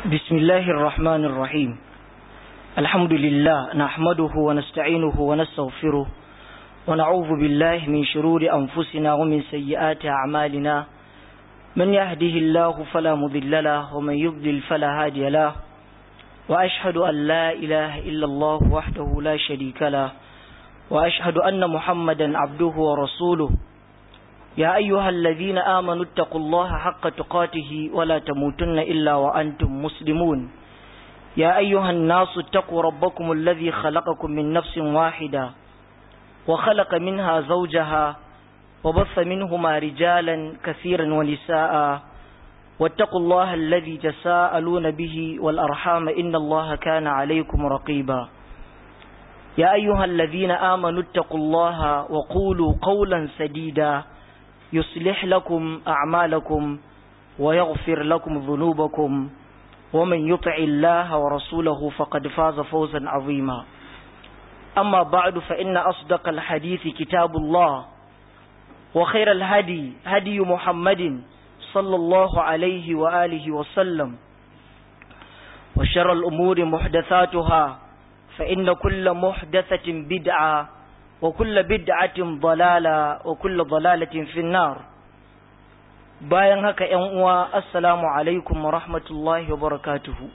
بسم الله الرحمن الرحيم الحمد لله نحمده ونستعينه ونستغفره ونعوذ بالله من شرور أنفسنا ومن سيئات أعمالنا من يهده الله فلا مضل له ومن يضلل فلا هادي له وأشهد أن لا إله إلا الله وحده لا شريك له وأشهد أن محمدا عبده ورسوله يا أيها الذين آمنوا اتقوا الله حق تقاته ولا تموتن إلا وأنتم مسلمون يا أيها الناس اتقوا ربكم الذي خلقكم من نفس واحدة وخلق منها زوجها وبث منهما رجالا كثيرا ونساء واتقوا الله الذي تساءلون به والأرحام إن الله كان عليكم رقيبا يا أيها الذين آمنوا اتقوا الله وقولوا قولا سديدا يصلح لكم أعمالكم ويغفر لكم ذنوبكم ومن يطع الله ورسوله فقد فاز فوزا عظيما أما بعد فإن أصدق الحديث كتاب الله وخير الهدي هدي محمد صلى الله عليه وآله وسلم وشر الأمور محدثاتها فإن كل محدثة بدعة وكل بدعة ضلالة وكل ضلالة في النار bayan haka ‘yan uwa assalamu alaikum wa rahmatullahi wa barakatuhu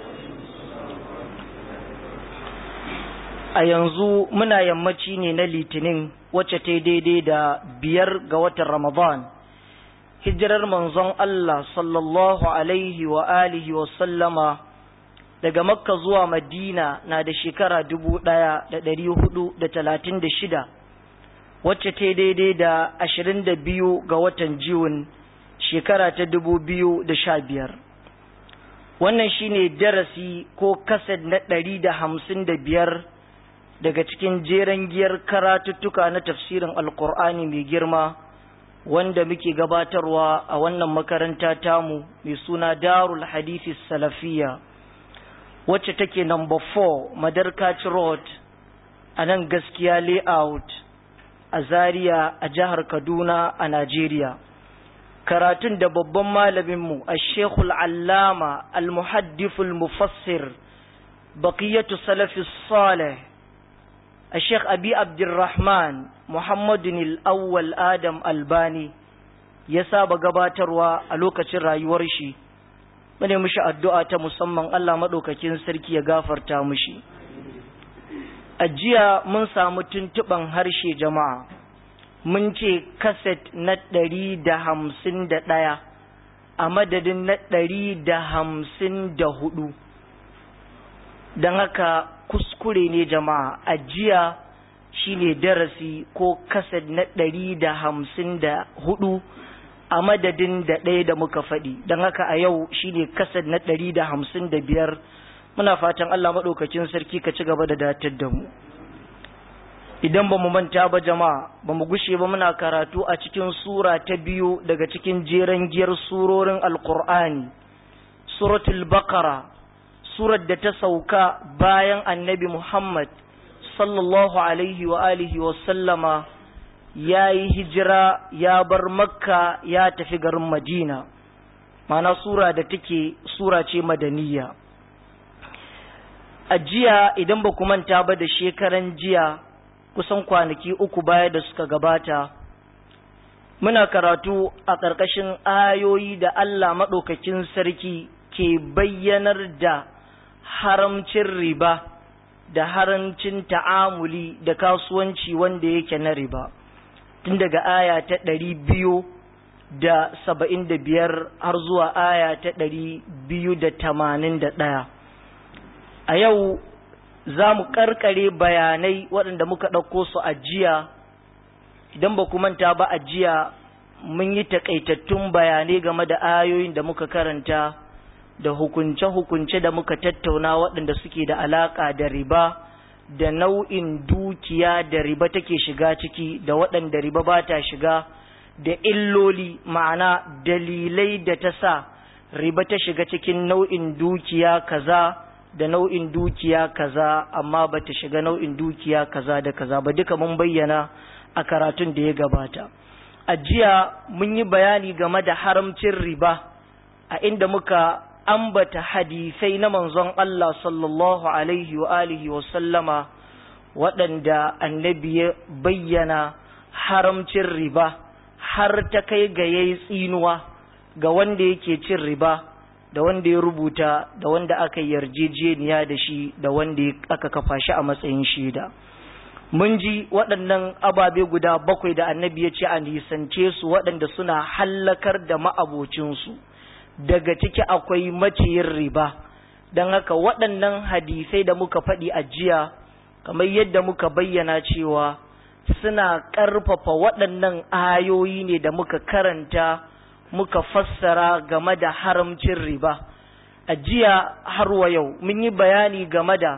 a yanzu muna yammaci ne na litinin wacce ta daidai da biyar ga watan ramadan hijirar manzon Allah sallallahu alaihi wa alihi wa sallama daga makka zuwa madina na da shekara dubu ɗaya da ɗari hudu da talatin da shida wacce ta daidai da ashirin da biyu ga watan jiwon shekara ta dubu biyu da sha biyar wannan shine darasi ko kased na ɗari da hamsin da biyar daga cikin jeren giyar karatuttuka na tafsirin alkur'ani mai girma wanda muke gabatarwa a wannan makaranta tamu mai suna darul hadisi salafiyya wacce take number 4 Madarkaci Road a nan gaskiya layout a Zaria a jihar Kaduna a Najeriya. Karatun da babban malaminmu a Shekul Allama Al-Muhaddiful Mufassir Baqiyatu Salafi Saleh a Sheikh Abi Abdurrahman Muhammadun Al-Awwal Adam Albani ya saba gabatarwa a lokacin rayuwar shi. mune mishi addu'a ta musamman Allah maɗaukakin sarki ya gafarta mishi. A jiya mun samu tuntuɓan harshe jama'a, mun ce kaset na ɗari da hamsin da ɗaya a madadin na ɗari da hamsin da hudu. Don haka kuskure ne jama'a, a jiya shi ne darasi ko kaset na ɗari da hamsin da hudu. a madadin da ɗaya da muka faɗi don haka a yau shine kasar na ɗari da hamsin da biyar muna fatan Allah maɗaukacin sarki ka ci gaba da datar da mu idan ba mu manta ba jama'a ba mu gushe ba muna karatu a cikin sura ta biyu daga cikin jeren giyar surorin alkur'ani suratul bakara surar da ta sauka bayan annabi muhammad sallallahu alaihi wa alihi wa sallama ya yi hijira ya bar makka ya tafi garin madina mana sura da take sura ce madaniya a jiya idan ba ku manta ba da shekaran jiya kusan kwanaki uku baya da suka gabata muna karatu a ƙarƙashin ayoyi da Allah maɗaukakin sarki ke bayyanar da haramcin riba da haramcin ta'amuli da kasuwanci wanda yake na riba. tun daga aya ta ɗari biyu da saba'in da biyar har zuwa aya ta ɗari biyu da tamanin da ɗaya a yau za mu ƙarƙare bayanai waɗanda muka ɗauko su a jiya idan ba ku manta ba a jiya mun yi taƙaitattun bayanai game da ayoyin da muka karanta da hukunce-hukunce da muka tattauna waɗanda suke da alaƙa da riba da nau'in dukiya da riba take shiga ciki da waɗanda riba ba ta shiga da illoli ma'ana dalilai da ta sa riba ta shiga cikin nau'in dukiya kaza da nau'in dukiya kaza amma ba ta shiga nau'in dukiya kaza da kaza ba duka mun bayyana a karatun da ya gabata a jiya mun yi bayani game da haramcin riba a inda muka ambata hadisai na manzon Allah sallallahu alaihi wa alihi wa sallama waɗanda annabi ya bayyana haramcin riba har ta kai ga yayi tsinuwa ga wanda yake cin riba da wanda ya rubuta da wanda aka yarjejeniya da shi da wanda aka kafa shi a matsayin shaida mun ji waɗannan ababe guda bakwai da annabi ya ce a nisance su waɗanda suna hallakar da ma'abocinsu daga ciki akwai maciyin riba don haka waɗannan hadisai da muka faɗi a jiya kamar yadda muka bayyana cewa suna ƙarfafa waɗannan ayoyi ne da muka karanta muka fassara game da haramcin riba a jiya har wa yau mun yi bayani game da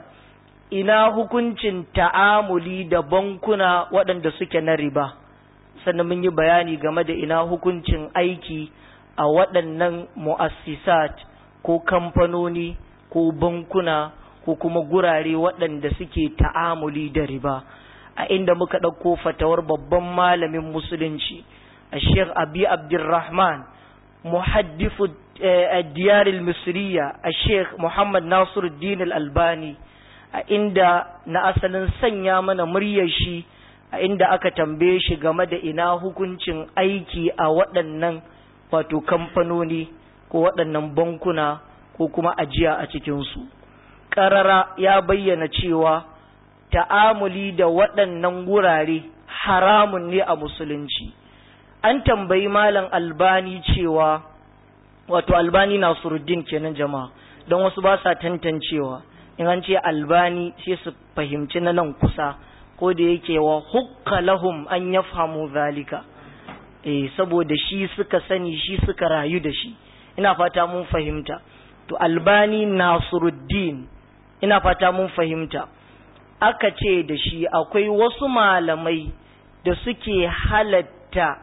ina hukuncin ta'amuli da bankuna waɗanda suke na riba sannan mun yi bayani game da ina hukuncin aiki a waɗannan mu'assisat ko kamfanoni ko bankuna ko kuma gurare waɗanda suke ta'amuli da riba a inda muka ɗauko fatawar babban malamin musulunci a sheikh abi abdurrahman muhaddifu diyar misriya a sheikh muhammad nasiruddin al-albani a inda na asalin sanya mana muryar shi a inda aka tambaye shi game da ina hukuncin aiki a waɗannan wato kamfanoni ko waɗannan bankuna ko kuma ajiya a cikinsu ƙarara ya bayyana cewa ta'amuli da waɗannan wurare haramun ne a musulunci an tambayi malam albani cewa wato albani nasiruddin kenan jama'a don wasu ba sa tantancewa in an ce albani sai su fahimci na nan kusa ko da yake wa hukka lahum an yafhamu zalika eh saboda shi suka sani shi suka rayu da shi ina fata mun fahimta to albani nasiruddin ina fata mun fahimta aka ce da shi akwai wasu malamai da suke halatta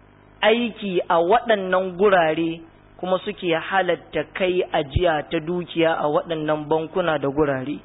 aiki a waɗannan gurare kuma suke halatta kai ajiya ta dukiya a waɗannan bankuna da gurare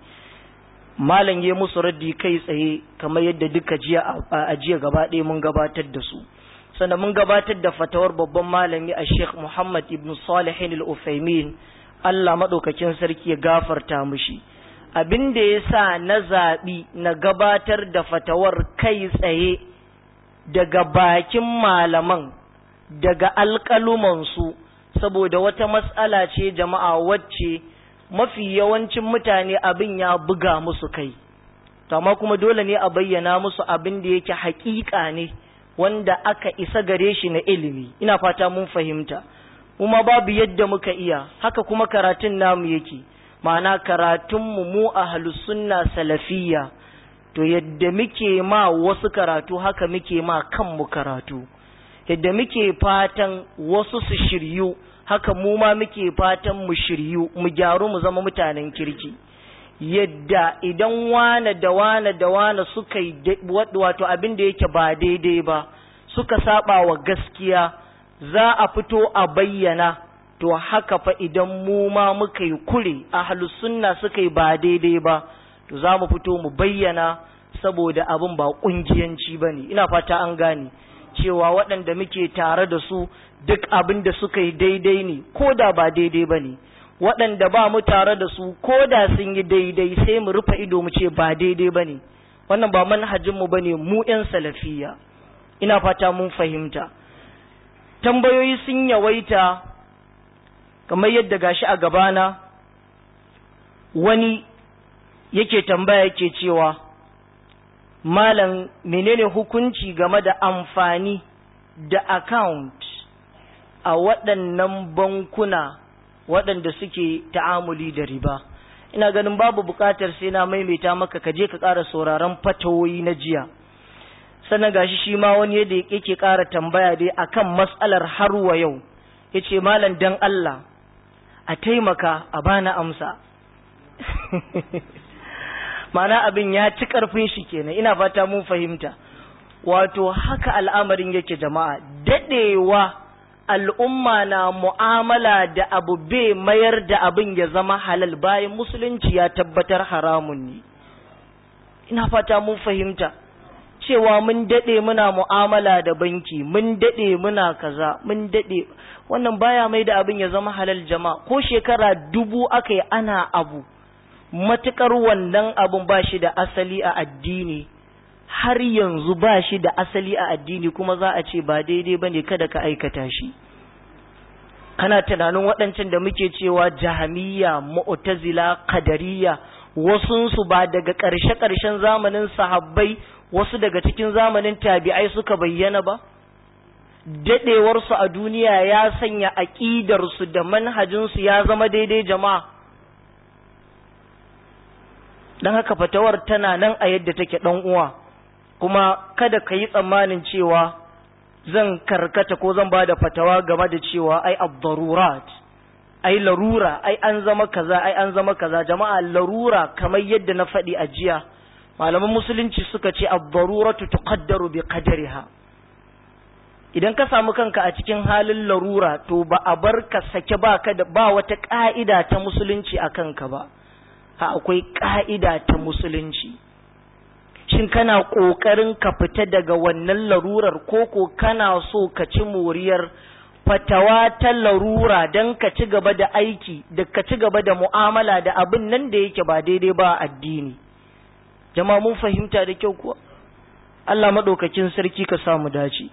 malam ya musu raddi kai tsaye kamar yadda duka jiya a ajiya gaba ɗaya mun gabatar da su sannan mun gabatar da fatawar babban malami a sheikh muhammad ibn salihin al-ufaimin allah maɗaukakin sarki ya gafarta mushi abin da ya sa na zaɓi na gabatar da fatawar kai tsaye daga bakin malaman daga alƙalumansu saboda wata matsala ce jama'a wacce mafi yawancin mutane abin ya buga musu kai amma kuma dole ne a bayyana musu abin da yake haƙiƙa ne wanda aka isa gare shi na ilimi ina fata mun fahimta kuma babu yadda muka iya haka kuma karatun namu yake ma'ana karatunmu mu a sunna salafiyya to yadda muke ma wasu karatu haka muke ma kanmu karatu yadda muke fatan wasu su shiryu haka mu ma muke fatan mu shiryu mu gyaru mu zama mutanen kirki yadda idan wane da wane da wane suka yi wato abin da yake ba daidai ba suka saba wa gaskiya za a fito a bayyana to haka fa idan mu ma muka yi kure ahlus sunna suka yi ba daidai ba to za mu fito mu bayyana saboda abin ba kungiyanci bane ina fata an gane cewa waɗanda muke tare da su duk abin da suka yi daidai ne ko da ba daidai ba ne waɗanda ba mu tare da su ko da sun yi daidai sai mu rufe ido mu ce ba daidai ba ne wannan ba manhajinmu ba ne mu 'yan salafiya ina fata mun fahimta tambayoyi sun yawaita kamar yadda gashi a gabana wani yake tambaya yake cewa malam menene hukunci game da amfani da account a waɗannan bankuna waɗanda suke ta'amuli da riba ina ganin babu buƙatar sai na maimaita maka ka je ka ƙara sauraron fatawoyi na jiya sannan gashi shi ma wani yadda yake ƙara tambaya dai akan matsalar har wa yau yace malam dan Allah a taimaka a bana amsa mana abin ya ci ƙarfin shi kenan ina fata mun fahimta wato haka al'amarin yake jama'a daɗewa al'umma na mu'amala da abu bai mayar da abin ya zama halal bayan musulunci ya tabbatar haramun ne ina fata mun fahimta cewa mun daɗe muna mu'amala da banki mun daɗe muna kaza mun daɗe wannan baya mai da abin ya zama halal jama'a ko shekara dubu aka yi ana abu matukar wannan abun ba shi da asali a addini har yanzu ba shi da asali a addini kuma za a ce ba daidai ba ne kada ka aikata shi kana tunanin waɗancan da muke cewa jahamiyya mu'tazila qadariyya wasunsu ba daga ƙarshe-ƙarshen zamanin sahabbai wasu daga cikin zamanin tabi'ai suka bayyana ba daɗewarsu a duniya ya sanya aƙidarsu da manhajinsu ya zama daidai jama'a don haka fatawar tana nan a yadda take ɗan uwa kuma kada ka yi tsammanin cewa zan karkata ko zan ba da fatawa game da cewa ai abdarurat ai larura ai an zama kaza ai an zama kaza jama'a larura kamar yadda na faɗi a jiya malaman musulunci suka ce abdaruratu tuqaddaru bi qadariha idan ka samu kanka a cikin halin larura to ba a bar ka sake ba ka da ba wata ka'ida ta musulunci a kanka ba ha akwai ka'ida ta musulunci shin kana kokarin ka fita daga wannan larurar koko kana so ka ci moriyar fatawa ta larura don ka ci gaba da aiki da ka ci gaba da mu'amala da abin nan da yake ba daidai ba addini jama'a mun fahimta da kyau kuwa Allah maɗaukakin sarki ka samu dace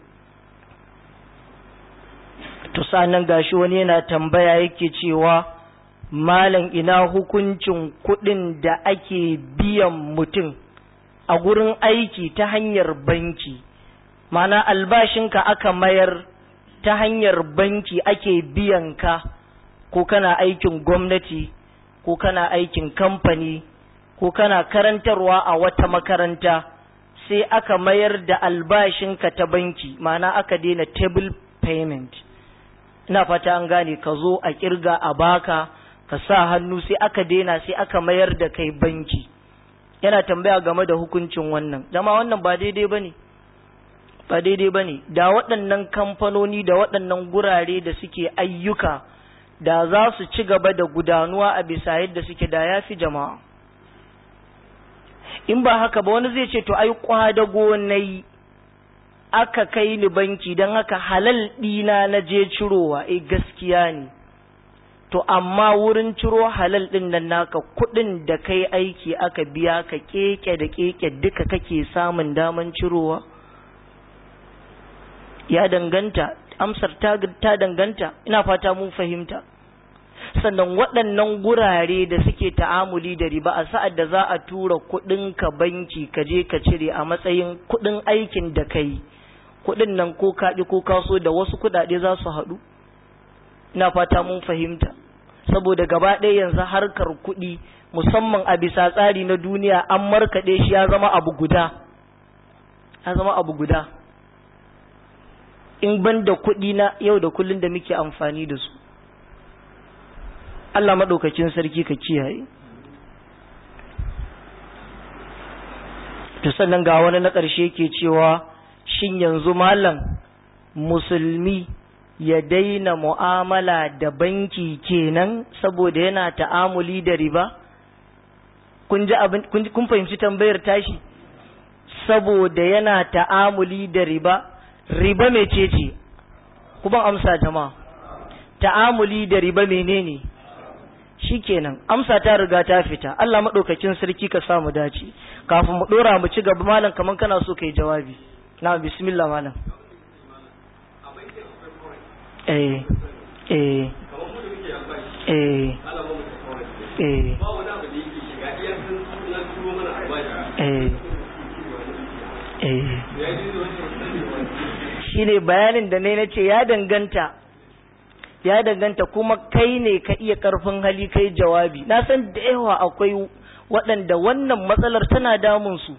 to sanan gashi wani yana tambaya yake cewa malam ina hukuncin kuɗin da ake biyan mutum a gurin aiki ta hanyar banki mana albashinka aka mayar ta hanyar banki ake biyan ka ko kana aikin gwamnati ko kana aikin kamfani ko kana karantarwa a wata makaranta sai aka mayar da albashinka ta banki mana aka daina table payment ina fata an gane ka zo a kirga a baka ka sa hannu sai aka daina sai aka mayar da kai banki yana tambaya game da hukuncin wannan dama wannan ba daidai bane ba daidai bane da waɗannan kamfanoni da waɗannan gurare da suke ayyuka da za su ci gaba da gudanuwa a bisa yadda suke da yafi jama'a in ba haka ba wani zai ce to ai kwadago nayi aka kai ni banki don haka halal ɗina na je cirowa eh gaskiya ne to amma wurin ciro halal ɗin nan naka kuɗin da kai aiki aka biya ka keke da keke duka kake samun daman cirowa ya danganta amsar ta, ta danganta ina fata mun fahimta sannan waɗannan gurare da suke ta'amuli da riba a sa'ad da za a tura kuɗinka banki ka je ka cire a matsayin kuɗin aikin da ka yi kuɗin nan ko kaɗi ko kaso da wasu kuɗaɗe za su haɗu ina fata mun fahimta saboda gaba ɗaya yanzu harkar kuɗi musamman a bisa tsari na duniya an markaɗe shi ya zama abu guda ya zama abu guda in ban da kuɗi na yau da kullun da muke amfani da su Allah maɗaukacin sarki ka kiyaye to sannan ga wani na ƙarshe ke cewa shin yanzu malam musulmi ya daina mu'amala da banki kenan saboda yana ta'amuli da riba kun ji abin kun fahimci tambayar tashi saboda yana ta'amuli da riba riba mecece kuma amsa jama'a ta'amuli da riba menene shikenan amsa ta riga ta fita Allah madaukakin sarki ka samu dace kafin mu dora mu ci gaba malam kaman kana so kai jawabi na bismillah malam eh eh eh eh eh eh shine bayanin da ne na ce ya danganta ya danganta kuma kai ne ka iya karfin hali kai jawabi na san da yawa akwai waɗanda wannan matsalar tana damun su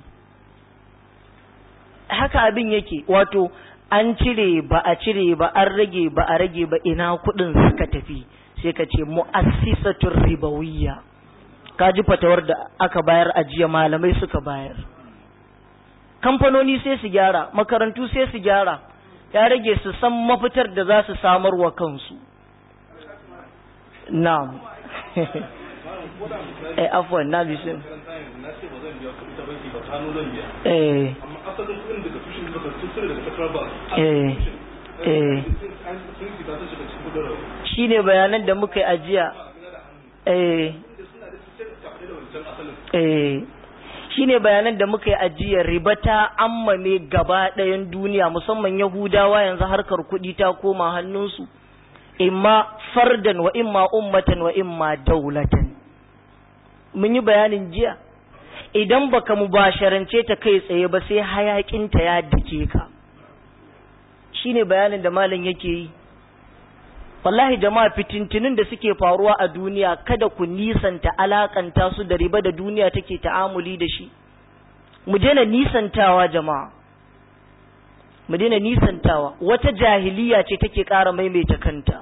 haka abin yake wato an cire ba a cire ba an rage ba a rage ba ina kuɗin suka tafi sai ka ce mu'assisatul ribawiyya ka ji fatawar da aka bayar a jiya malamai suka bayar kamfanoni sai su gyara makarantu sai su gyara ya rage su san mafitar da za su samar wa kansu na'am eh afwan na bisin na ce ba zan biya kuɗi ta banki ba kano zan biya eh amma asalin kuɗin daga tushen daga tushen daga central bank eh eh sun fita sun shiga cikin kudin rawa shine bayanan da muka yi ajiya eh suna da su tafi da wancan asalin eh shine bayanan da muka yi ajiya riba ta ammame gaba ɗayan duniya musamman yahudawa yanzu harkar kuɗi ta koma hannunsu imma fardan wa imma ummatan wa imma daulatan mun yi bayanin jiya idan baka mubasharance ta kai tsaye ba sai hayakinta ya dake ka shine bayanin da malam yake yi wallahi jama'a fitintinin da suke faruwa a duniya kada ku nisanta alakanta su da riba da duniya take ta'amuli da shi mu daina nisantawa jama'a mu daina nisantawa wata jahiliya ce take ƙara maimaita kanta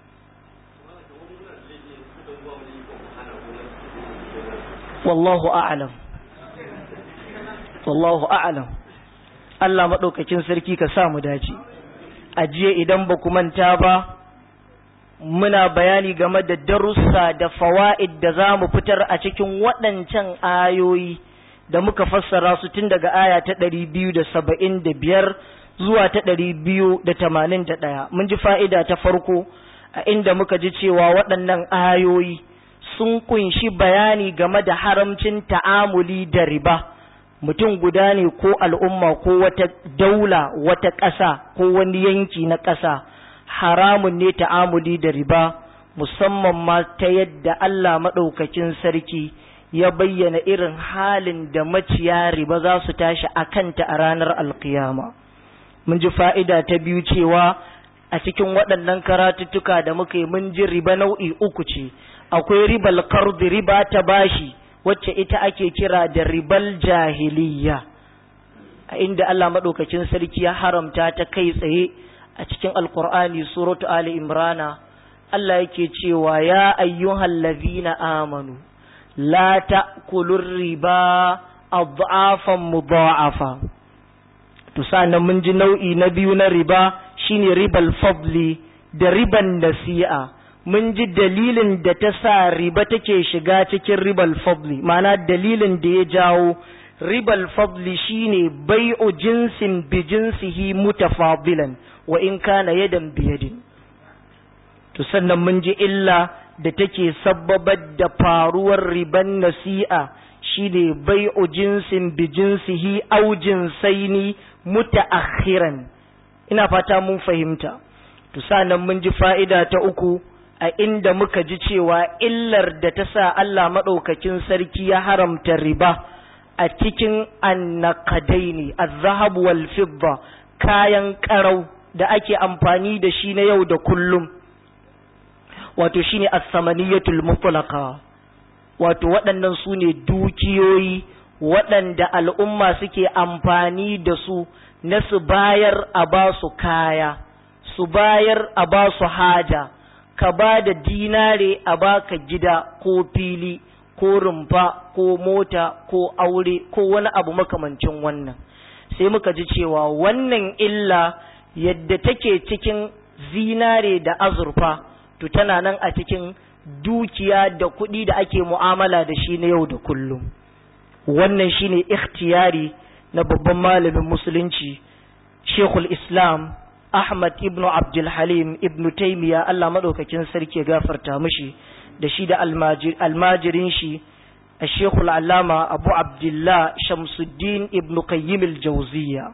wallahu a'lam wallahu a'lam Allah maɗaukakin sarki ka sa mu dace ajiye idan ba ku manta ba muna bayani game da darussa da fawa'id da za mu fitar a cikin waɗancan ayoyi da muka fassara su tun daga aya ta ɗari biyu da saba'in da biyar zuwa ta ɗari biyu da tamanin da ɗaya mun ji fa'ida ta farko a inda muka ji cewa waɗannan ayoyi sun kunshi bayani game da haramcin ta'amuli da riba mutum guda ne ko al'umma ko wata daula wata ƙasa ko wani yanki na ƙasa haramun ne ta'amuli da riba musamman ma ta yadda Allah maɗaukakin sarki ya bayyana irin halin da maciya riba za su tashi a kanta a ranar alkiyama mun ji fa'ida ta biyu cewa a cikin waɗannan karatuttuka da muka yi mun ji riba nau'i uku ce akwai ribal kardi riba ta bashi wacce ita ake kira da ribal jahiliya a inda Allah maɗaukakin sarki ya haramta ta kai tsaye a cikin alkur'ani suratu ali imrana Allah yake cewa ya ayyuhal ladhina amanu la ta'kulur riba adhafan mudha'afa to sanan mun ji nau'i na biyu na riba shine ribal fadli da riban nasi'a mun ji dalilin da ta sa riba take shiga cikin ribal fadli ma'ana dalilin da ya jawo ribal fadli shine bai'u jinsin bi jinsihi mutafadilan wa in kana yadan biyadin to sannan mun ji illa da take sabbabar da faruwar riban nasi'a shine bai'u jinsin bi jinsihi aw jinsaini mutaakhiran ina fata mun fahimta to sannan mun ji fa'ida ta uku a inda muka ji cewa illar da ta sa Allah madaukakin sarki ya haramta riba a cikin annakadaini az-zahab wal fidda kayan karau da ake amfani da shi na yau da kullum wato shine as-samaniyatul mutlaqa wato waɗannan su ne dukiyoyi waɗanda al'umma suke amfani da su na su bayar a ba su kaya su bayar a ba su haja ka ba da dinare a baka gida ko fili ko rumfa ko mota ko aure ko wani abu makamancin wannan sai muka ji cewa wannan illa yadda take cikin zinare da azurfa to tana nan a cikin dukiya da kuɗi da ake mu'amala da shi na yau da kullum wannan shine ikhtiyari na babban malamin musulunci shekul islam ahmad ibnu abdul halim ibnu taimiya allah maɗaukakin sarki ya gafarta mishi da shi da almajirin shi a shekul alama abu abdullah shamsuddin ibnu qayyim al-jawziya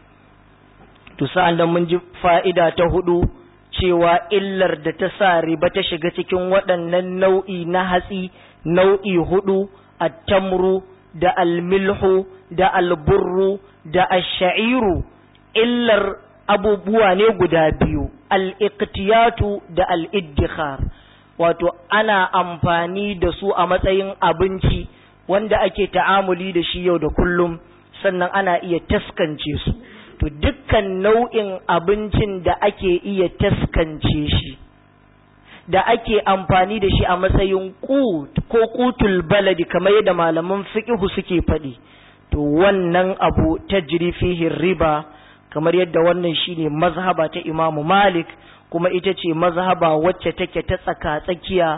to sa'an da mun ji fa'ida ta hudu cewa illar da ta sa riba ta shiga cikin waɗannan nau'i na hatsi nau'i hudu attamru da almilhu da alburru da asha'iru illar abubuwa ne guda biyu al'iktiyatu da al'iddikhar wato ana amfani da su a matsayin abinci wanda ake ta'amuli da shi yau da kullum sannan ana iya taskance su to dukkan nau'in abincin da ake iya taskance shi da ake amfani da shi a matsayin kut ko kutul baladi kamar yadda malaman fiqhu suke faɗi to wannan abu tajri fihi riba kamar yadda wannan shine mazhaba ta Imam Malik kuma ita ce mazhaba wacce take ta tsaka tsakiya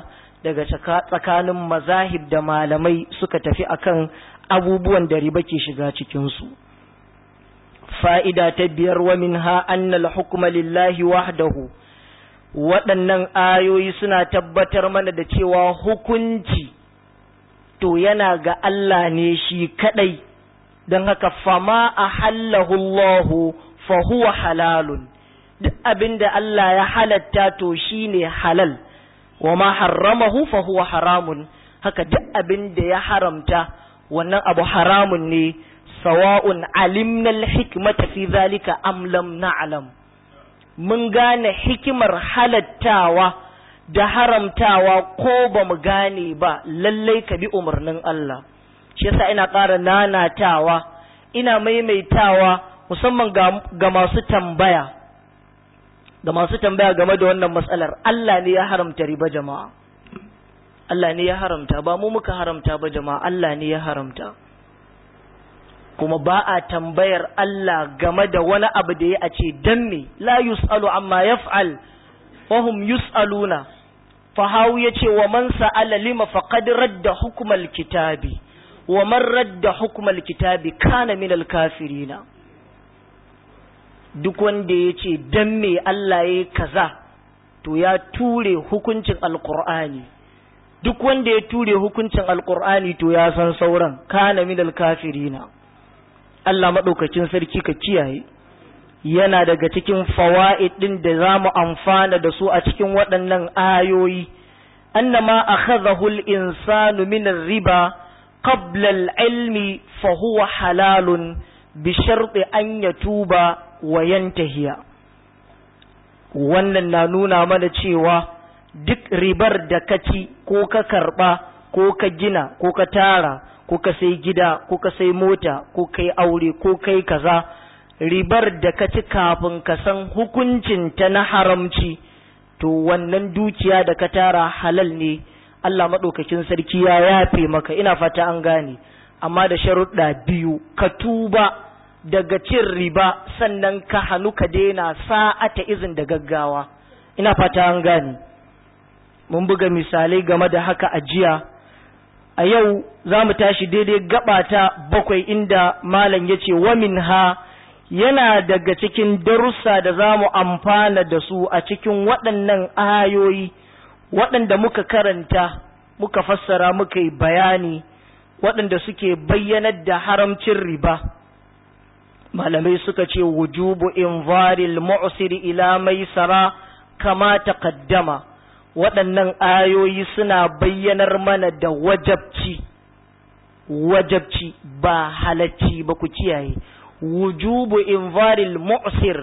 daga tsakanin mazahib da malamai suka tafi akan abubuwan da riba ke shiga cikinsu fa'ida ta biyar wa min ha annal hukuma lillahi wahdahu waɗannan ayoyi suna tabbatar mana da cewa hukunci to yana ga Allah ne shi kaɗai don haka fama a hallahu fa huwa halalun duk abin da Allah ya halatta to shi ne halal wa ma harramahu fa huwa haramun haka duk abin da ya haramta wannan abu haramun ne sawa'un alimna al-hikmata fi zalika am lam na'lam mun gane hikimar halattawa da haramtawa ko ba mu gane ba lallai ka bi umarnin Allah shi yasa ina ƙara nanatawa ina maimaitawa musamman ga masu tambaya ga masu tambaya game da wannan matsalar Allah ne ya haramta riba jama'a Allah ne ya haramta ba mu muka haramta ba jama'a Allah ne ya haramta kuma ba a tambayar Allah game da wani abu da ya a ce dan me la yus'alu amma yaf'al wa hum yus'aluna fahawu yace wa man sa'ala lima faqad radda hukmal kitabi wa man radda hukmal kitabi kana min al kafirina duk wanda yace dan me Allah yayi kaza to ya ture hukuncin alqur'ani duk wanda ya ture hukuncin alqur'ani to ya san sauran kana min al kafirina Allah maɗaukacin sarki ka kiyaye yana daga cikin fawa'id ɗin da za mu amfana da su a cikin waɗannan ayoyi annama akhadhahu al-insanu min riba qabla al-ilmi fa huwa halalun bi sharti an yatuba wa yantahiya wannan na nuna mana cewa duk ribar da ka ci ko ka karɓa ko ka gina ko ka tara ko ka sai gida ko ka sai mota ko kai aure ko kai kaza ribar da ka ci kafin ka san hukuncin ta na haramci to wannan dukiya da ka tara halal ne Allah maɗaukakin sarki ya yafe maka ina fata an gane amma da sharuɗa biyu ka tuba daga cin riba sannan ka hannu ka daina sa'ata izin da gaggawa ina fata an gane mun buga misalai game da haka a jiya a yau za mu tashi daidai gabata bakwai inda malam ya ce wamin ha yana daga cikin darussa da za mu amfana da su a cikin waɗannan ayoyi waɗanda muka karanta muka fassara muka yi bayani waɗanda suke bayyanar da haramcin riba malamai suka ce wujubu invaril mu'siri ila maisara kama taqaddama waɗannan ayoyi suna bayyanar mana da wajabci wajabci ba halacci ba ku kiyaye wujubu invaril mu'sir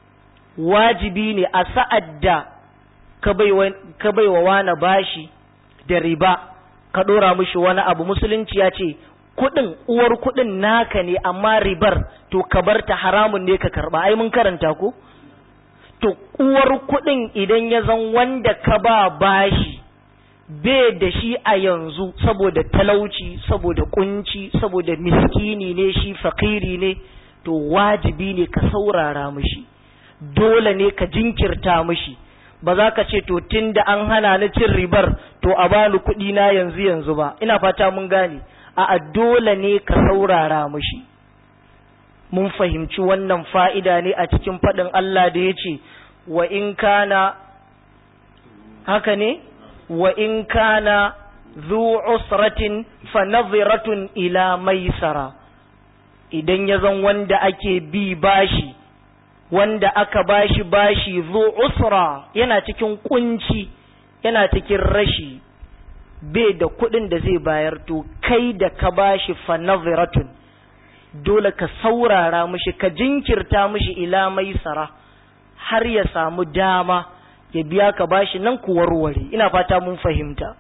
wajibi ne a sa'ad da ka bai wa wani bashi da riba ka ɗora mishi wani abu musulunci ya ce kuɗin uwar kuɗin naka ne amma ribar to ka bar ta haramun ne ka karɓa ai mun karanta ko to uwar kuɗin idan ya zan wanda ka ba bashi bai da shi a yanzu saboda talauci saboda kunci saboda miskini ne shi fakiri ne to wajibi ne ka saurara mishi dole ne ka jinkirta mishi ba za ka ce to tun da an hana ni cin ribar to a bani kuɗi na yanzu yanzu ba ina fata mun gane a dole ne ka saurara mishi mun fahimci wannan fa'ida ne a cikin faɗin Allah da ya ce wa in kana haka ne wa in kana zu usratin fa nadhiratun ila maisara idan ya zan wanda ake bi bashi wanda aka bashi bashi zu usra yana cikin kunci yana cikin rashi bai da kuɗin da zai bayar to kai da ka bashi fa nadhiratun dole ka saurara mishi ka jinkirta mishi ila maisara har ya samu dama ya biya ka bashi nan ku warware ina fata mun fahimta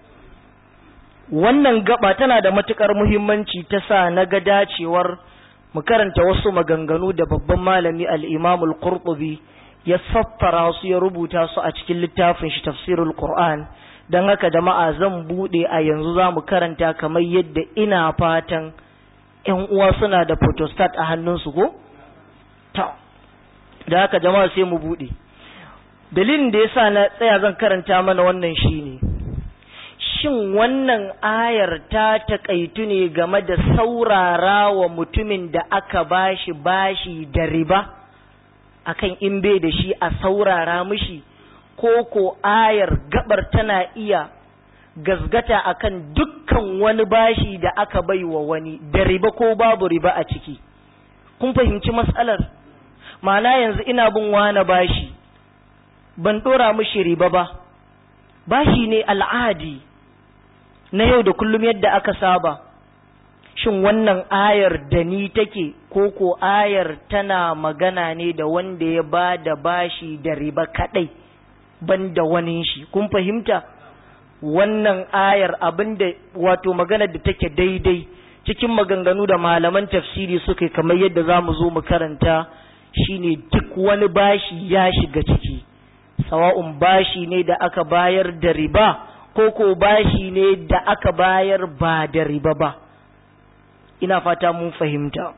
wannan gaba tana da matukar muhimmanci ta sa na ga dacewar mu karanta wasu maganganu da babban malami al-Imam al-Qurtubi ya saffara su ya rubuta su a cikin littafin shi tafsirul Qur'an dan haka jama'a zan bude a yanzu za mu karanta kamar yadda ina fatan ƴan uwa suna da photostat a hannunsu ko ta da haka jama'a sai mu bude dalilin da yasa na tsaya zan karanta mana wannan shine shin wannan ayar ta taƙaitu ne game da saurara wa mutumin da aka bashi bashi da riba akan in bai da shi a saurara mishi ko ko ayar gabar tana iya gazgata akan dukkan wani bashi da aka bai wa wani da riba ko babu riba a ciki kun fahimci matsalar ma'ana yanzu ina bin wani bashi ban ɗora mishi riba ba bashi ne al'adi na yau da kullum yadda aka saba shin wannan ayar da ni take ko ko ayar tana magana ne da wanda ya ba da bashi da riba kadai ban da wani shi kun fahimta wannan ayar abinda wato magana da take daidai cikin maganganu da malaman tafsiri suka kamar yadda za mu zo mu karanta shine duk wani bashi ya shiga ciki sawa'un bashi ne da aka bayar da riba ko ko bashi ne da aka bayar ba da riba ba ina fata mun fahimta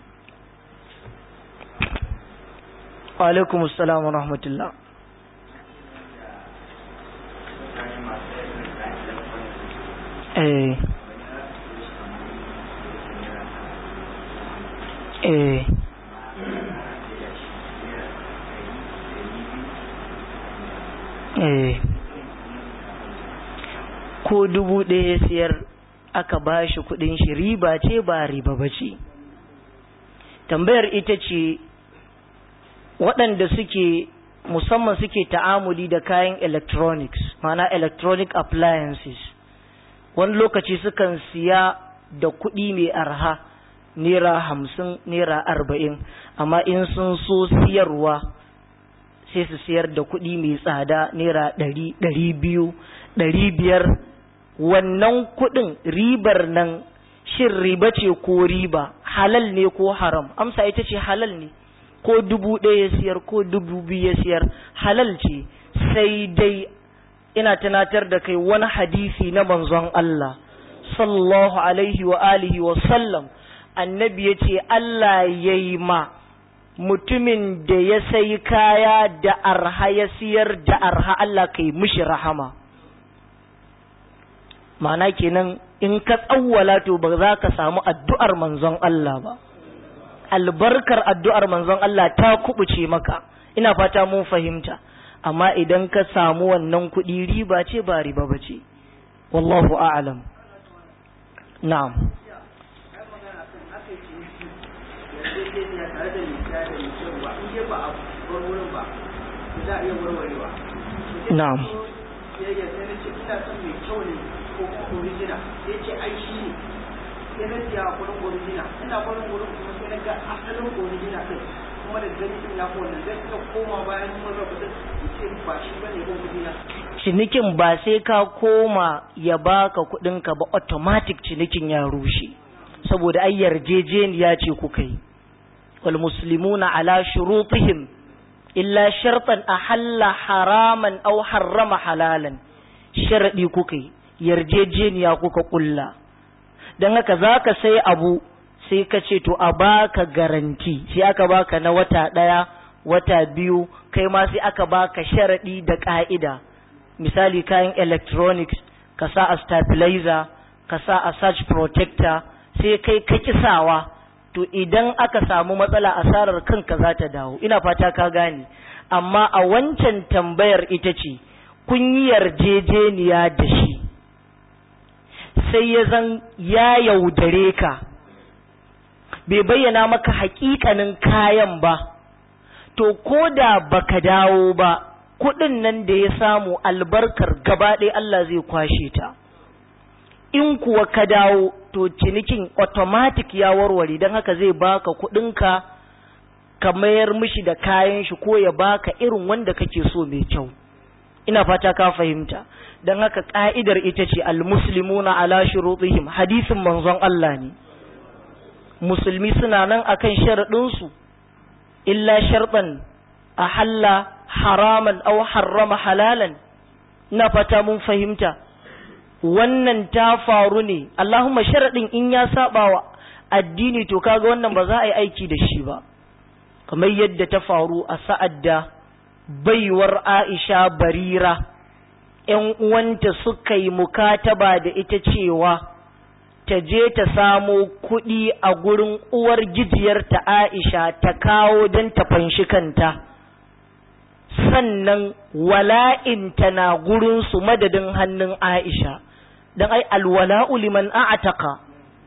alaikum assalam wa rahmatullah eh eh eh ko dubu ɗaya siyar aka ba shi kuɗin shi riba ce ba riba ba ce tambayar ita ce waɗanda suke musamman suke ta'amuli da kayan electronics mana electronic appliances wani lokaci sukan siya da kuɗi mai arha naira hamsin naira arba'in amma in sun so siyarwa sai su siyar da kuɗi mai tsada naira ɗari ɗari biyu ɗari biyar wannan kuɗin ribar nan shin riba ce ko riba halal ne ko haram amsa ita ce halal ne ko dubu ɗaya ya siyar ko dubu biyu ya siyar halal ce sai dai ina tunatar da kai wani hadisi na manzon Allah sallallahu alaihi wa alihi wa sallam annabi ya ce Allah ya yi ma mutumin da ya sai kaya da arha ya siyar da arha Allah kai mishi rahama ma'ana kenan in ka tsawwala to ba za ka samu addu'ar manzon Allah ba albarkar addu'ar manzon Allah ta kubuce maka ina fata mun fahimta amma idan ka samu wannan kuɗi riba ce ba riba ba ce wallahu a'lam na'am na'am original sai ce ai shi ne sai na siya kudin original ina kudin kudin kuma sai na ga asalin original din kuma da gani din ya kowanne zai suka koma bayan mun rabu da ce ba shi bane ko kudi na cinikin ba sai ka koma ya baka kudin ka ba automatic cinikin ya rushe saboda ai yarjejeniya ce kuka yi wal muslimuna ala shurutihim illa shartan ahalla haraman aw harrama halalan sharadi kuka yi yarjejeniya kuka kulla don haka za ka sai abu sai ka ce to a baka garanti sai aka baka na wata ɗaya wata biyu kai ma sai aka baka sharaɗi da ƙa'ida misali kayan electronics ka sa a stabilizer ka sa a search protector sai kai ka kisawa to idan aka samu matsala asarar kanka za ta dawo ina fata ka gane amma a wancan tambayar ita ce kun yi yarjejeniya da shi sai ya zan ya yaudare ka bai bayyana maka hakikanin kayan ba to ko da baka dawo ba kudin nan da ya samu albarkar gaba ɗaya Allah zai kwashe ta in kuwa ka dawo to cinikin automatic ya warware don haka zai baka kudinka ka mayar mishi da kayan shi ko ya baka irin wanda kake so mai kyau ina fata ka fahimta don haka ka'idar ita ce almuslimuna ala shurutihim hadisin manzon Allah ne musulmi suna nan akan sharaɗinsu illa sharɗan a halla haraman au harrama halalan ina fata mun fahimta wannan ta faru ne Allahumma sharaɗin in ya saba wa addini to kaga wannan ba za a yi aiki da shi ba kamar yadda ta faru a sa'ad da baiwar Aisha barira ‘yan uwanta suka yi mukataba da ita cewa ta je ta samo kuɗi a gurin uwar gijiyarta Aisha ta kawo don ta fanshi kanta, sannan wala'inta na gurinsu madadin hannun Aisha, don ai alwala'u liman a'ataka.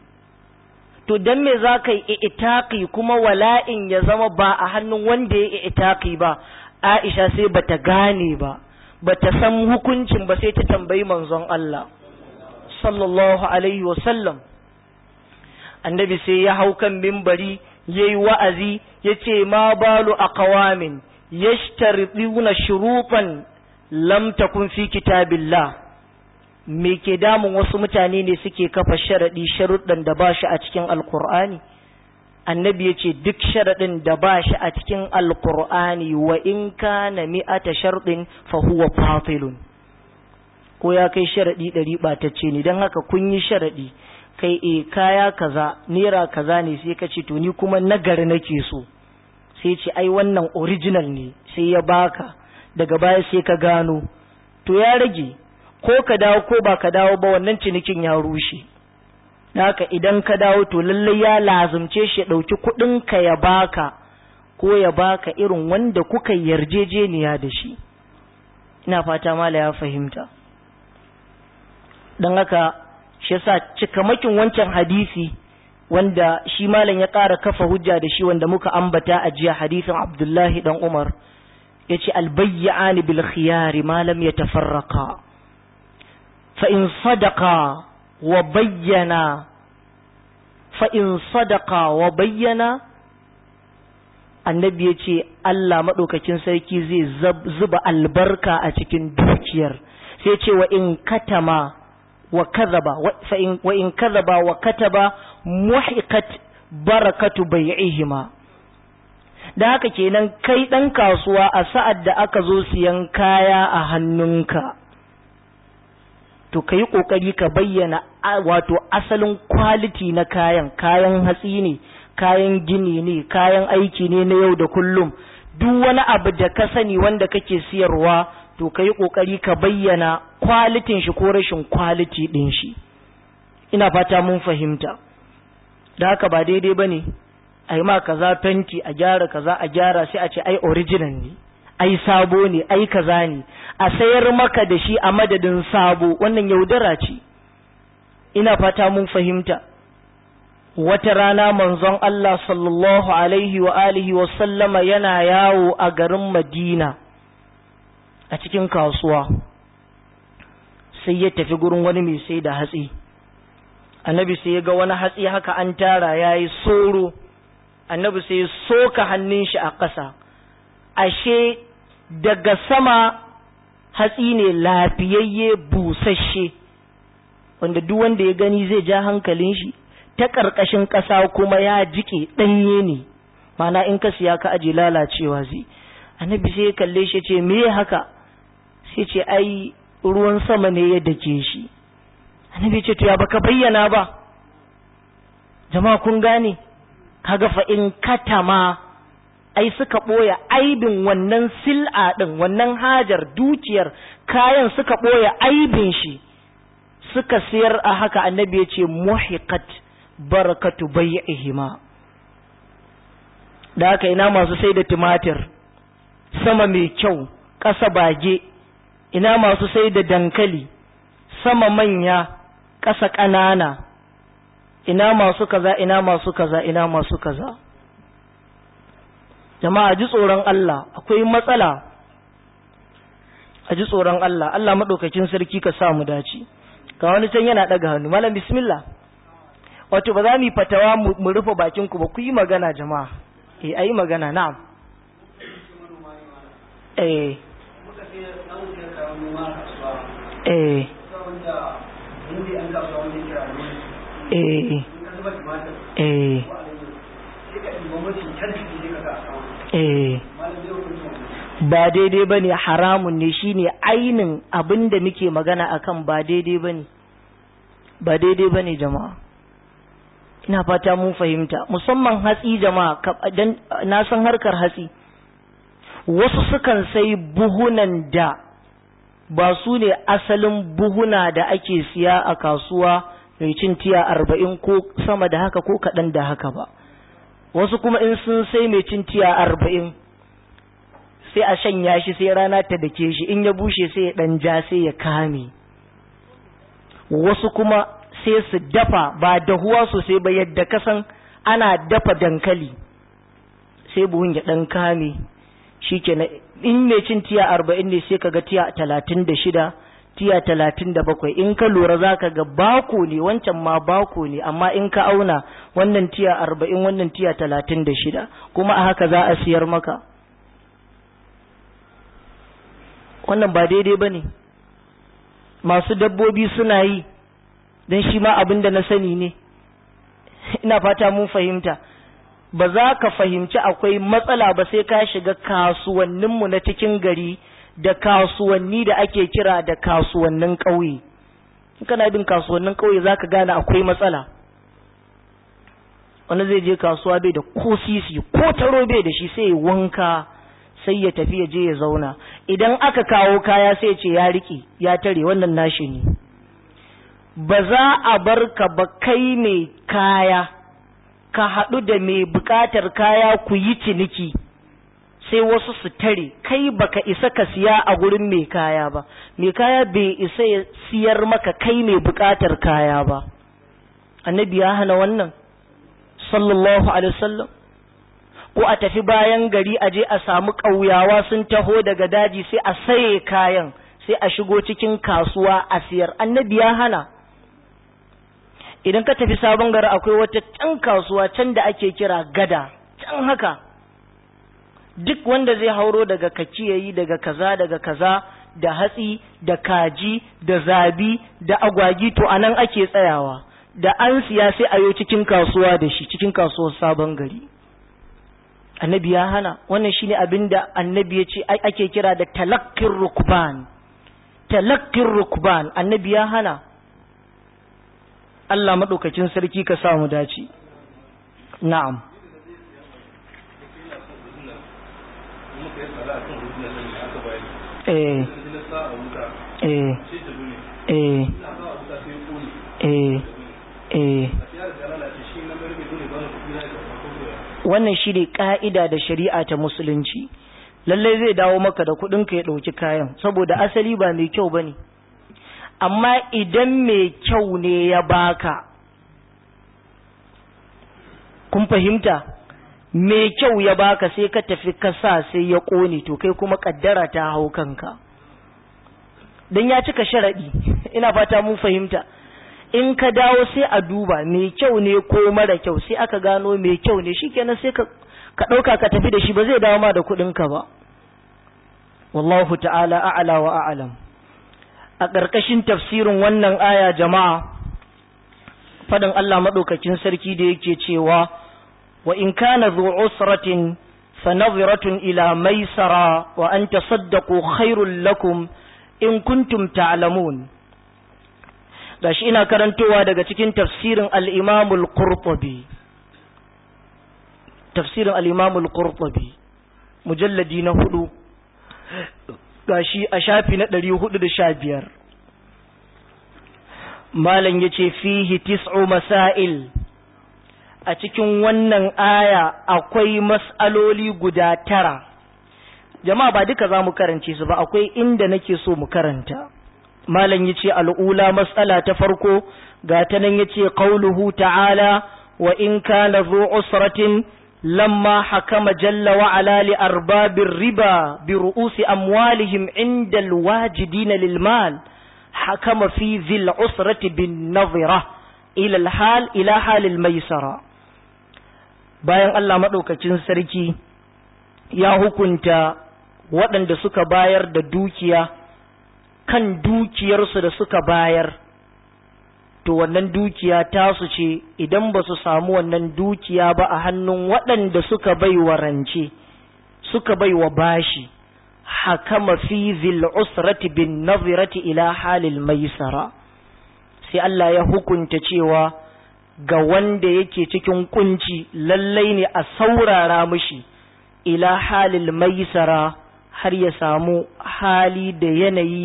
To don me za ka yi itaki kuma wala'in ya zama ba a hannun wanda ya itaki ba, Aisha sai bata gane ba, bata san hukuncin ba sai ta tambayi manzon Allah. sallallahu alaihi wasallam annabi sai ya hau kan mimbari ya yi wa'azi ya ce ma balu a kawamin ya na shuruɗan lam takun fi kitabillah me ke damun wasu mutane ne suke kafa sharaɗi sharuɗan da ba shi a cikin alkur'ani annabi ya ce duk sharaɗin da ba shi a cikin alkur'ani wa in kana mi'ata sharɗin fa huwa fatilun ko ya kai sharaɗi ɗari ɓatacce ne don haka kun yi sharaɗi kai e kaya kaza naira kaza ne sai ka ce to ni kuma nagari nake so sai ce ai wannan original ne sai ya baka daga baya sai ka gano to ya rage ko ka dawo ko ba ka dawo ba wannan cinikin ya rushe haka idan ka dawo to lallai ya lazumce shi ɗauki kuɗin ka ya baka ko ya baka irin wanda kuka yarjejeniya da shi ina fata mala ya fahimta don haka shi yasa cikamakin wancan hadisi wanda shi malam ya ƙara kafa hujja da shi wanda muka ambata a jiya hadisin Abdullahi dan Umar yace albayyani bil khiyari ma lam yatafarraqa fa in sadaqa wa bayyana fa in sadaqa wa bayyana annabi yace Allah madaukakin sarki zai zuba albarka a cikin dukiyar sai ce wa in katama wa kazaba wa in kazaba wa kataba muhiqat barakatu bai'ihima da haka kenan kai dan kasuwa a sa'ad da aka zo siyan kaya a hannunka to kai kokari ka bayyana wato asalin quality na kayan kayan hatsi ne kayan gini ne kayan aiki ne na yau da kullum duk wani abu da ka sani wanda kake siyarwa to ka yi ƙoƙari ka bayyana kwalitin shi ko rashin kwaliti ɗin shi ina fata mun fahimta da haka ba daidai ba ne a yi ma kaza fenti a gyara kaza a gyara sai a ce ai original ne ai sabo ne ai kaza ne a sayar maka da shi a madadin sabo wannan yaudara ce ina fata mun fahimta wata rana manzon Allah sallallahu alaihi wa alihi wa sallama yana yawo a garin Madina a cikin kasuwa sai ya tafi gurin wani mai sai da hatsi annabi sai ya ga wani hatsi haka an tara ya yi soro annabi sai ya soka hannun shi a ƙasa ashe daga sama hatsi ne lafiyayye busasshe wanda duk wanda ya gani zai ja hankalin shi ta ƙarƙashin ƙasa kuma ya jike ɗanye ne mana in ka siya ka aje lalacewa zai annabi sai ya kalle shi ce me haka sai ce ai ruwan sama ne ya dake shi annabi ce to ya baka bayyana ba jama'a kun gane kaga fa in katama ai suka ɓoye aibin wannan sil'a ɗin wannan hajar dukiyar kayan suka ɓoye aibin shi suka siyar a haka annabi ya ce muhiqat barakatu bai'ihima da haka ina masu sai da tumatir sama mai kyau ƙasa bage ina masu sai da dankali sama manya ƙasa ƙanana ina masu kaza ina masu kaza ina masu kaza jama'a ji tsoron Allah akwai matsala a ji tsoron Allah Allah maɗaukakin sarki ka sa mu dace ga wani can yana ɗaga hannu malam bismillah wato ba za mu yi fatawa mu rufe bakin ku ba ku yi magana jama'a eh ayi magana na'am eh eh eh eh ba daidai ba ne haramun ne shine ainin abin da muke magana akan ba daidai ba ne ba daidai ba ne jama'a ina fata mun fahimta musamman hatsi jama'a dan na san harkar hatsi wasu sukan sai buhunan da ba su ne asalin buhuna da ake siya a kasuwa mai cin tiya arba'in ko sama da haka ko kaɗan da haka ba wasu kuma in sun sai mai cin tiya arba'in sai a shanya shi sai rana ta dake shi in ya bushe sai ya ɗan ja sai ya kame wasu kuma sai su dafa ba dahuwa sosai ba yadda kasan ana dafa dankali sai buhun ya ɗan kame shi kenan in mai cin tiya arba'in ne sai kaga tiya talatin da shida tiya talatin da bakwai in ka lura za ka ga bako ne wancan ma bako ne amma in ka auna wannan tiya arba'in wannan tiya talatin da shida kuma a haka za a siyar maka wannan ba daidai ba ne masu dabbobi suna yi don shi ma abin da na sani ne ina fata mun fahimta ba za ka fahimci akwai matsala ba sai ka shiga kasuwanninmu na cikin gari da kasuwanni da ake kira da kasuwannin ƙauye in kana bin kasuwannin ƙauye za ka gane akwai matsala wani zai je kasuwa bai da ko sisi ko taro bai da shi sai ya wanka sai ya tafi ya je ya zauna idan aka kawo kaya sai ce ya riƙe ya tare wannan nashi ne ba za a bar ka ba kai mai kaya ka haɗu da mai buƙatar kaya ku yi ciniki sai wasu su tare kai baka isa ka siya a gurin mai kaya ba mai kaya bai isa ya siyar maka kai mai buƙatar kaya ba annabi ya hana wannan sallallahu alaihi wasallam ko a tafi bayan gari a je a samu ƙauyawa sun taho daga daji sai a saye kayan sai a shigo cikin kasuwa a siyar annabi ya hana idan ka tafi sabon gari akwai wata can kasuwa can da ake kira gada can haka duk wanda zai hauro daga kaciyayi daga kaza daga kaza da hatsi da kaji da zabi da agwagi to anan ake tsayawa da an siya sai a yo cikin kasuwa da shi cikin kasuwar sabon gari annabi ya hana wannan shine abin da annabi ya ce ake kira da talakkin rukban talakkin rukban annabi ya hana Allah maɗaukacin sarki ka samu dace na'am eh eh eh eh eh wannan shi ne ƙa'ida da shari'a ta musulunci lallai zai dawo maka da kuɗinka ya ɗauki kayan saboda asali ba mai kyau ba ne amma idan mai kyau ne ya baka kun fahimta mai kyau ya baka sai ka tafi kasa sai ya ƙone to kai kuma ƙaddara ta hau kanka don ya cika sharaɗi ina fata mun fahimta in ka dawo sai a duba mai kyau ne ko mara kyau sai aka gano mai kyau ne shikenan sai ka ka ɗauka ka tafi da shi ba zai dawo ma da kuɗinka ba wallahu ta'ala a'ala wa a'lam a ƙarƙashin tafsirin wannan aya jama'a faɗin Allah maɗaukakin sarki da yake cewa wa in kana zu usratin fa nadhiratun ila maisara wa an tasaddaqu khairul lakum in kuntum ta'lamun gashi ina karantowa daga cikin tafsirin al-Imam al-Qurtubi tafsirin al-Imam al-Qurtubi mujalladi na hudu gashi a shafi na ɗari hudu da sha biyar malam ya ce fihi tis'u masail a cikin wannan aya akwai mas'aloli guda tara jama'a ba duka za mu karance su ba akwai inda nake so mu karanta malam ya ce al'ula mas'ala ta farko ga ta nan ya ce ƙauluhu ta'ala wa in kana zu usratin لما حكم جل وعلا لأرباب الربا برؤوس أموالهم عند الواجدين للمال حكم في ذي العسرة بالنظرة إلى الحال إلى حال الميسرة bayan Allah maɗaukacin sarki ya hukunta waɗanda suka bayar da dukiya kan dukiyarsu da suka bayar to wannan dukiya tasu ce idan ba su samu wannan dukiya ba a hannun waɗanda suka bai wa rance suka bai wa bashi hakama fi zil usrati bin nazirati ila halil maisara sai Allah ya hukunta cewa ga wanda yake cikin kunci lallai ne a saurara mishi ila halil maisara har ya samu hali da yanayi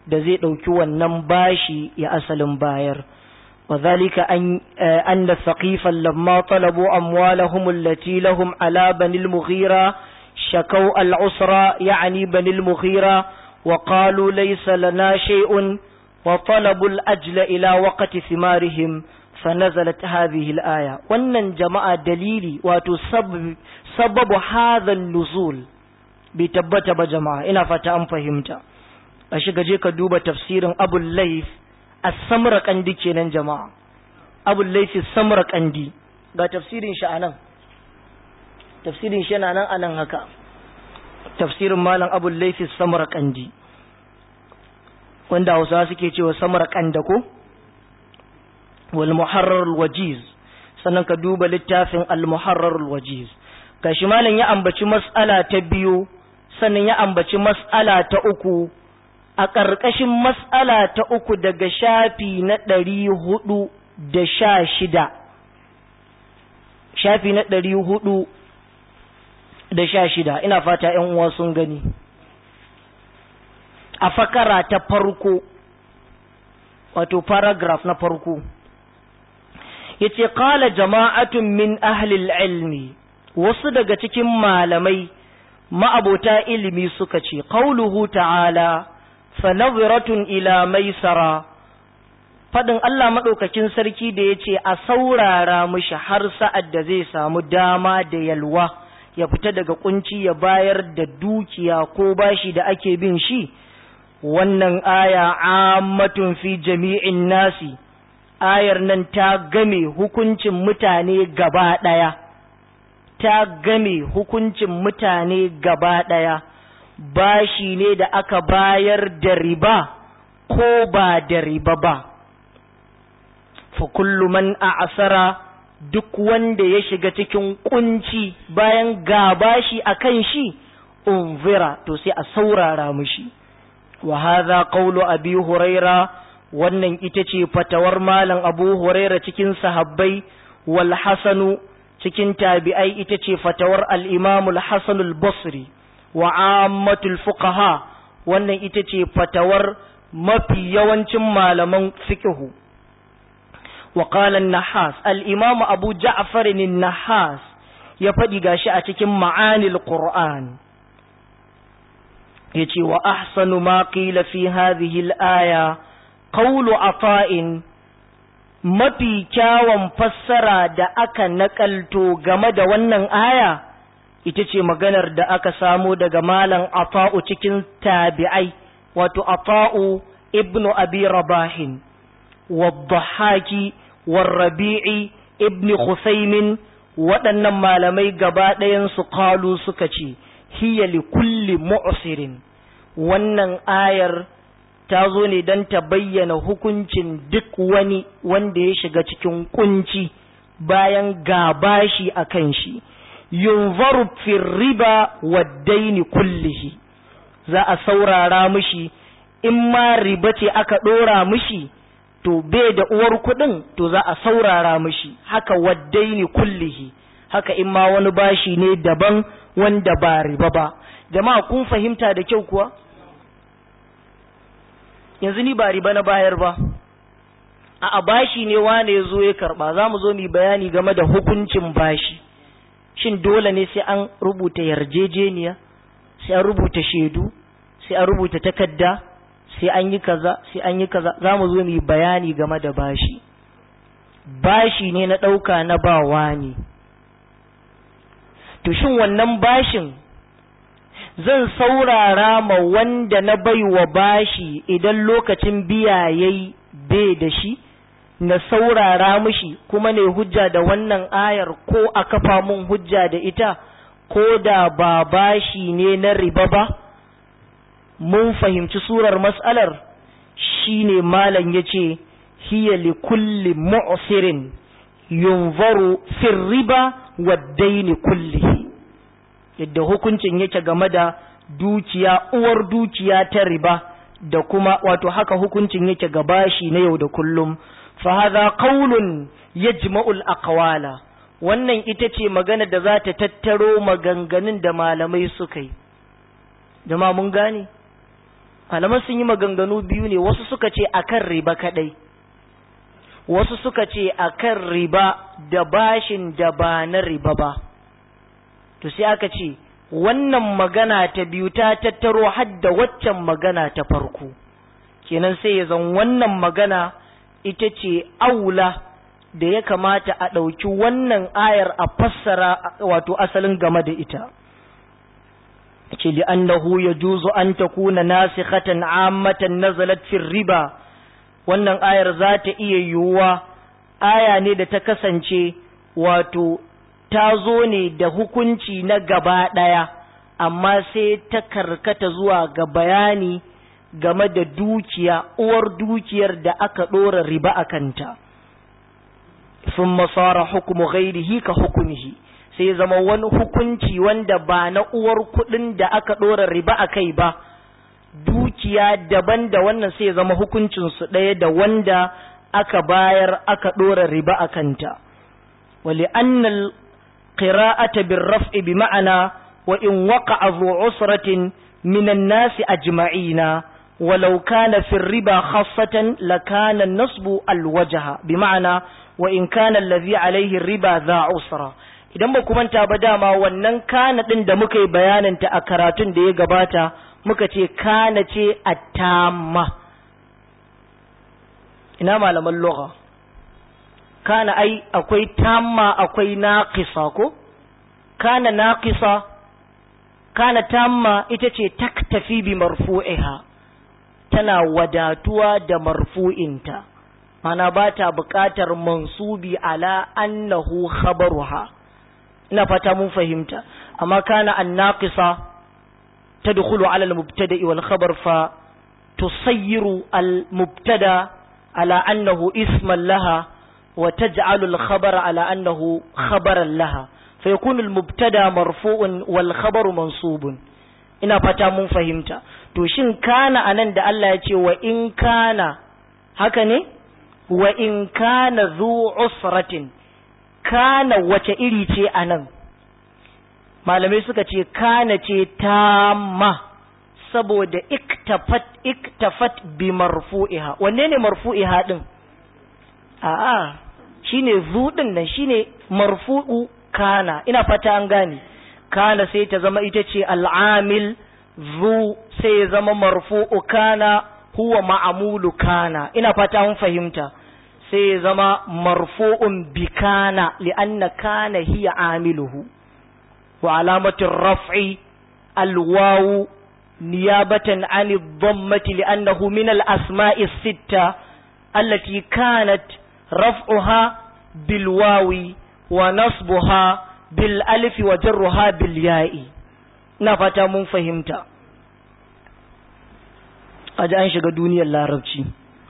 da zai ɗauki wannan bashi ya asalin bayar وذلك أن, أن الثقيفا لما طلبوا أموالهم التي لهم على بني المغيرة شكوا العسرة يعني بني المغيرة وقالوا ليس لنا شيء وطلبوا الأجل إلى وقت ثمارهم فنزلت هذه الآية وأن جماعة دليلي وتسبب سبب هذا النزول بتبت بجماعة إنا فتأم فهمت أشيك جيك دوب تفسير أبو الليث as-samra kandi kenan jama'a abul laythi samra kandi ga tafsirin shi anan tafsirin shi yana nan anan haka tafsirin malam abul laythi samra kandi wanda Hausawa suke cewa samra kanda ko wal muharrar al-wajiz sannan ka duba littafin al-muharrar al-wajiz gashi malam ya ambaci mas'ala ta biyu sannan ya ambaci mas'ala ta uku a ƙarƙashin matsala ta uku daga shafi na ɗari hudu da sha shida shafi na ɗari hudu da sha shida ina fata ‘yan uwa sun gani a fakara ta farko wato paragraph na farko ya ce ƙala jama'atun min ahlil ilmi wasu daga cikin malamai ma'abota ilimi suka ce ƙauluhu ta'ala fanaziratun ila maisara fadin Allah maɗaukakin sarki da ya ce a saurara mishi har sa'ad da zai samu dama da yalwa ya fita daga kunci ya bayar da dukiya ko bashi da ake bin shi wannan aya ammatun fi jami'in nasi ayar nan ta game hukuncin mutane gaba ɗaya ta game hukuncin mutane gaba ɗaya bashi ne da aka bayar da riba ko ba da riba ba fa kullu man a'sara duk wanda ya shiga cikin kunci bayan ga bashi akan shi unzira to sai a saurara mishi wa hadha qawlu abi huraira wannan ita ce fatawar malam abu huraira cikin sahabbai wal hasanu cikin tabi'ai ita ce fatawar al-imam al-hasan al-basri wa ammatul fuqaha wannan ita ce fatawar mafi yawancin malaman fiqhu wa qala an-nahas al-imam abu ja'far an-nahas ya fadi gashi a cikin ma'anil qur'an yace wa ahsanu ma qila fi hadhihi al-aya qawlu ata'in mafi kyawun fassara da aka nakalto game da wannan aya ita ce maganar da aka samo daga malam ata'u cikin tabi'ai wato ata'u ibnu abi rabahin wadhahaki warrabi'i ibni khusaymin waɗannan malamai gaba ɗayan su qalu suka ce hiya li kulli mu'sirin wannan ayar ta zo ne don ta bayyana hukuncin duk wani wanda ya shiga cikin kunci bayan gabashi a kan shi yunzaru fil riba waddaini kullihi za a saurara mishi in ma riba ce aka ɗora mishi to bai da uwar kuɗin to za a saurara mishi haka waddaini kullihi haka in ma wani bashi ne daban wanda ba riba ba jama'a kun fahimta da kyau kuwa yanzu ni ba riba na bayar ba a bashi ne wane ya zo ya karba za mu zo mu bayani game da hukuncin bashi shin dole ne sai an rubuta yarjejeniya sai an rubuta shaidu sai an rubuta takarda sai an yi kaza sai an yi kaza za mu zo mu bayani game da bashi bashi ne na ɗauka na bawa ne to shin wannan bashin zan saurara ma wanda na baiwa bashi idan lokacin biya yayi bai da shi na saurara mishi kuma ne hujja da wannan ayar ko a kafa mun hujja da ita ko da ba bashi ne na riba ba mun fahimci surar mas'alar shine malam yace hiya li kulli mu'sirin yunzaru fi riba wa daini kullihi yadda hukuncin yake game da dukiya uwar dukiya ta riba da kuma wato haka hukuncin yake ga bashi na yau da kullum fa hadha qaulun yajma'u al-aqwala wannan ita ce magana da za ta tattaro maganganun da malamai suka yi jama'a mun gane malaman sun yi maganganu biyu ne wasu suka ce akan riba kadai wasu suka ce akan riba da bashin da ba na riba ba to sai aka ce wannan magana ta biyu ta tattaro hadda waccan magana ta farko kenan sai ya zan wannan magana ita ce aula da ya kamata a ɗauki wannan ayar a fassara wato asalin game da ita ce li'annahu yajuzu an takuna nasikhatan ammatan nazalat fi riba wannan ayar za ta iya yiwuwa aya ne da ta kasance wato ta zo ne da hukunci na gaba ɗaya amma sai ta karkata zuwa ga bayani game da dukiya uwar dukiyar da aka ɗora riba a kanta sun masara hukumu ghairihi ka hukumihi sai zama wani hukunci wanda ba na uwar kuɗin da aka ɗora riba a kai ba dukiya daban da wannan sai zama hukuncinsu ɗaya da wanda aka bayar aka ɗora riba a kanta wali annal qira'ata bin raf'i bi ma'ana wa in waqa'a zu usratin minan nasi ajma'ina ولو كان في الربا خاصة لكان النصب الوجه بمعنى وإن كان الذي عليه الربا ذا عسرة idan ba manta ba dama wannan kana din da muka yi bayaninta a karatun da ya gabata muka ce kana ce a tamma ina malaman lugha kana ai akwai tamma akwai naqisa ko kana naqisa kana tamma ita ce taktafi bi marfu'iha tana wadatuwa da marfu'inta mana ba ta buƙatar mansubi ala annahu khabaruha ina fata mun fahimta amma kana annaqisa tadkhulu ala al-mubtada'i wal khabar fa tusayyiru al-mubtada ala annahu isman laha wa taj'alu al-khabara ala annahu khabaran laha fa yakunu al-mubtada marfu'un wal khabaru mansubun ina fata mun fahimta to shin kana anan da Allah ya ce wa in kana haka ne wa in kana zu usratin kana wace iri ce anan malamai suka ce kana ce tamma saboda iktafat iktafat bi marfu'iha wanne ne marfu'iha din a'a shine zu din nan shine marfu'u kana ina fata an gane kana sai ta zama ita ce al'amil zu sai ya zama marfu'u kana huwa ma'amulu kana ina fata mun fahimta sai ya zama marfu'un bi kana li'anna kana hiya amiluhu wa alamatin raf'i alwawu niyabatan an dhammati li'annahu min al-asma'i sitta allati kanat raf'uha bil wawi wa nasbuha bil alif wa jarruha bil ya'i ina fata mun fahimta aji an shiga duniyar larabci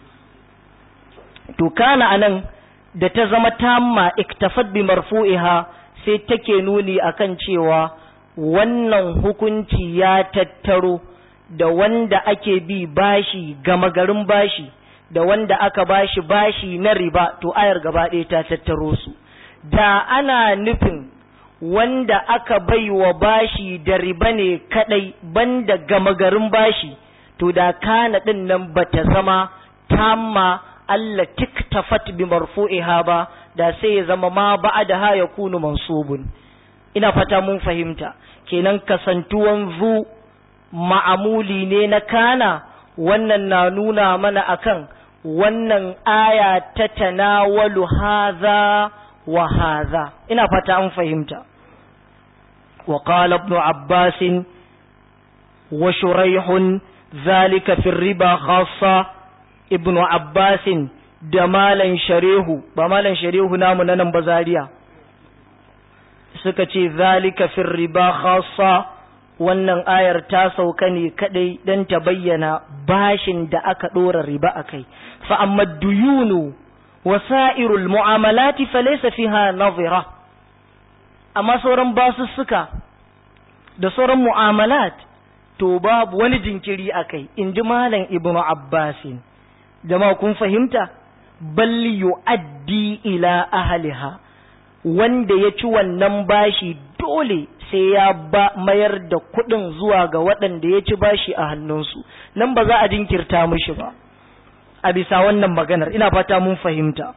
to kana anan da ta zama tamma iktafat bi marfu'iha sai take nuni akan cewa wannan hukunci ya tattaro da wanda ake bi bashi gama garin bashi da wanda aka bashi bashi na riba to ayar gaba ɗaya ta tattaro su da ana nufin wanda aka bai wa bashi da riba ne kadai banda gama garin bashi to da kana din nan bata zama tamma Allah tiktafat bi marfu'iha ba da sai ya zama ma ba'da ha yakunu mansubun ina fata mun fahimta kenan kasantuwan zu ma'amuli ne na kana wannan na nuna mana akan wannan aya ta tanawalu haza wa haza ina fata an fahimta wa qala ibn abbas wa shuraih zalika fi riba khassa ibn abbas da malan sharihu ba malan sharihu namu na nan bazariya suka ce zalika fi riba khassa wannan ayar ta sauka ne kadai dan ta bayyana bashin da aka dora riba akai fa amma duyunu wasa'irul mu'amalati falaysa fiha nadhira amma sauran basussuka da sauran mu'amalat to babu wani jinkiri akai inji malam ibnu abbasin jama'a kun fahimta bal yu'addi ila ahliha wanda ya ci wannan bashi dole sai ya ba mayar da kuɗin zuwa ga waɗanda ya ci bashi a hannunsu nan ba za a jinkirta mishi ba a bisa wannan maganar ina fata mun fahimta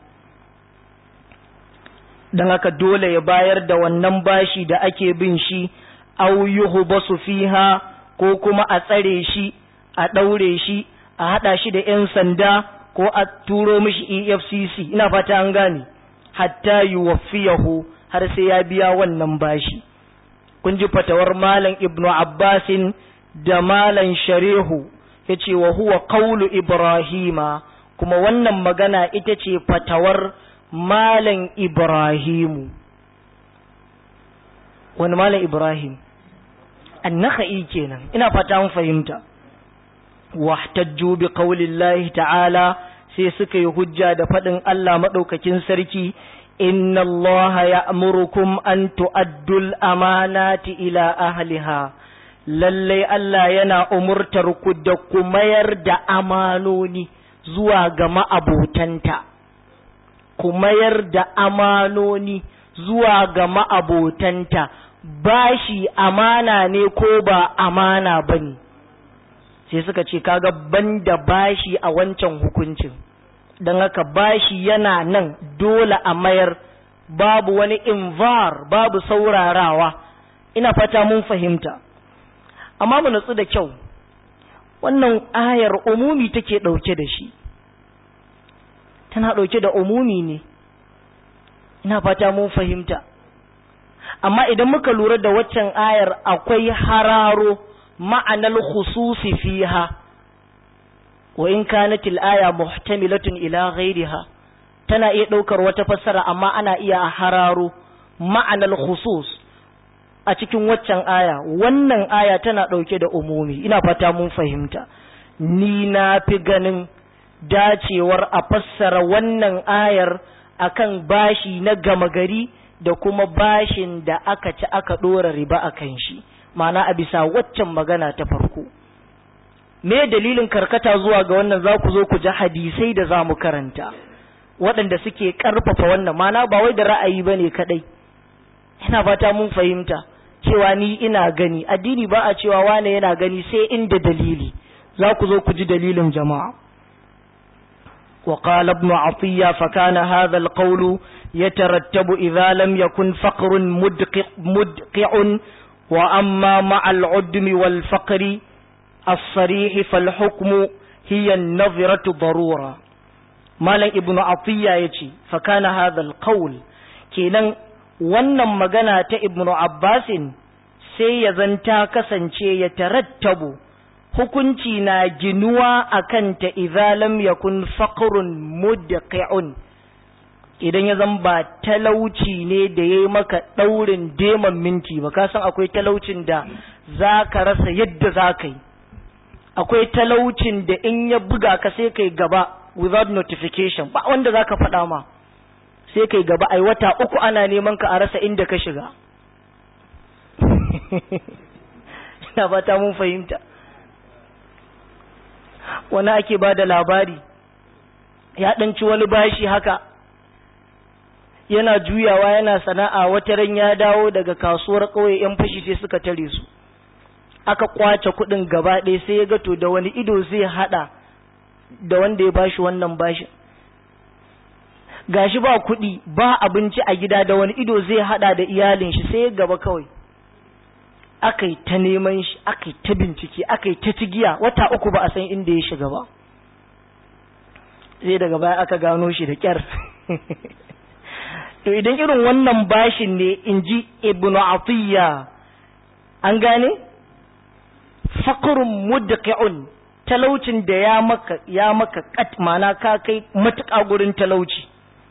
don haka dole ya bayar da wannan bashi da ake bin shi au yuhbasu fiha ko kuma a tsare shi a ɗaure shi a haɗa shi da 'yan sanda ko a turo mishi efcc ina fata an gane hatta yuwaffiyahu har sai ya biya wannan bashi kun ji fatawar malam ibnu abbasin da malam sharihu ya ce wa huwa qawlu ibrahima kuma wannan magana ita ce fatawar malam ibrahimu wani malam ibrahim annaka'i kenan ina fata an fahimta wahtajju bi qaulillahi ta'ala sai suka yi hujja da faɗin Allah maɗaukakin sarki inna Allah ya'murukum an tu'addul amanati ila ahliha lalle Allah yana umurtar ku da ku mayar da amanoni zuwa ga ma'abotanta ku mayar da amanoni zuwa ga ma'abotanta bashi amana ne ko ba amana bane sai suka ce kaga banda bashi a wancan hukuncin don haka bashi yana nan dole a mayar babu wani invar babu saurarawa ina fata mun fahimta amma mu natsu da kyau wannan ayar umumi take ɗauke da shi tana ɗauke da umumi ne ina fata mun fahimta amma idan muka lura da waccan ayar akwai hararo ma'anar khususi fiha wa in kanat al-aya muhtamilatun ila ghayriha tana iya daukar wata fassara amma ana iya hararo ma'anar khusus a cikin waccan aya wannan aya tana dauke da umumi ina fata mun fahimta ni na fi ganin dacewar a fassara wannan ayar akan bashi na gama gari da kuma bashin da aka ci aka dora riba akan shi ma'ana a bisa waccan magana ta farko me dalilin karkata zuwa ga wannan za ku zo ku ji hadisai da za mu karanta waɗanda suke ƙarfafa wannan ma'ana ba wai da ra'ayi ba ne kaɗai ina fata mun fahimta cewa ni ina gani addini ba a cewa wane yana gani sai inda dalili za ku zo ku ji dalilin jama'a وقال ابن عطية فكان هذا القول يترتب إذا لم يكن فقر مدقع, مدقع وأما مع العدم والفقر الصريح فالحكم هي النظرة ضرورة مالا ابن عطية يتي فكان هذا القول كينا wannan magana ta ibnu abbasin sai ya zanta kasance ya tarattabu hukunci na ginuwa a kanta idza lam yakun faqrun mudqi'un idan ya zan ba talauci ne da ya yi maka ɗaurin deman minti ba ka san akwai talaucin da za ka rasa yadda za ka yi akwai talaucin da in ya buga ka sai kai gaba without notification ba wanda za ka faɗa ma sai kai gaba ai wata uku ana neman ka a rasa inda ka shiga ina fata mun fahimta wani ake ba da labari ya ɗanci wani bashi haka yana juyawa yana sana'a wata ran ya dawo daga kasuwar ƙauye yan fashi sai suka tare su aka kwace kuɗin gaba ɗaya sai ya ga to da wani ido zai haɗa da wanda ya bashi wannan bashin gashi ba kuɗi ba abinci a gida da wani ido zai haɗa da iyalin shi sai ya gaba kawai aka yi ta neman shi aka yi ta bincike aka yi ta cigiya wata uku ba a san inda ya shiga ba sai daga baya aka gano shi da kyar to idan irin wannan bashin ne in ji ibnu atiyya an gane fakurun mudqi'un talaucin da ya maka ya maka kat mana ka kai matuƙa gurin talauci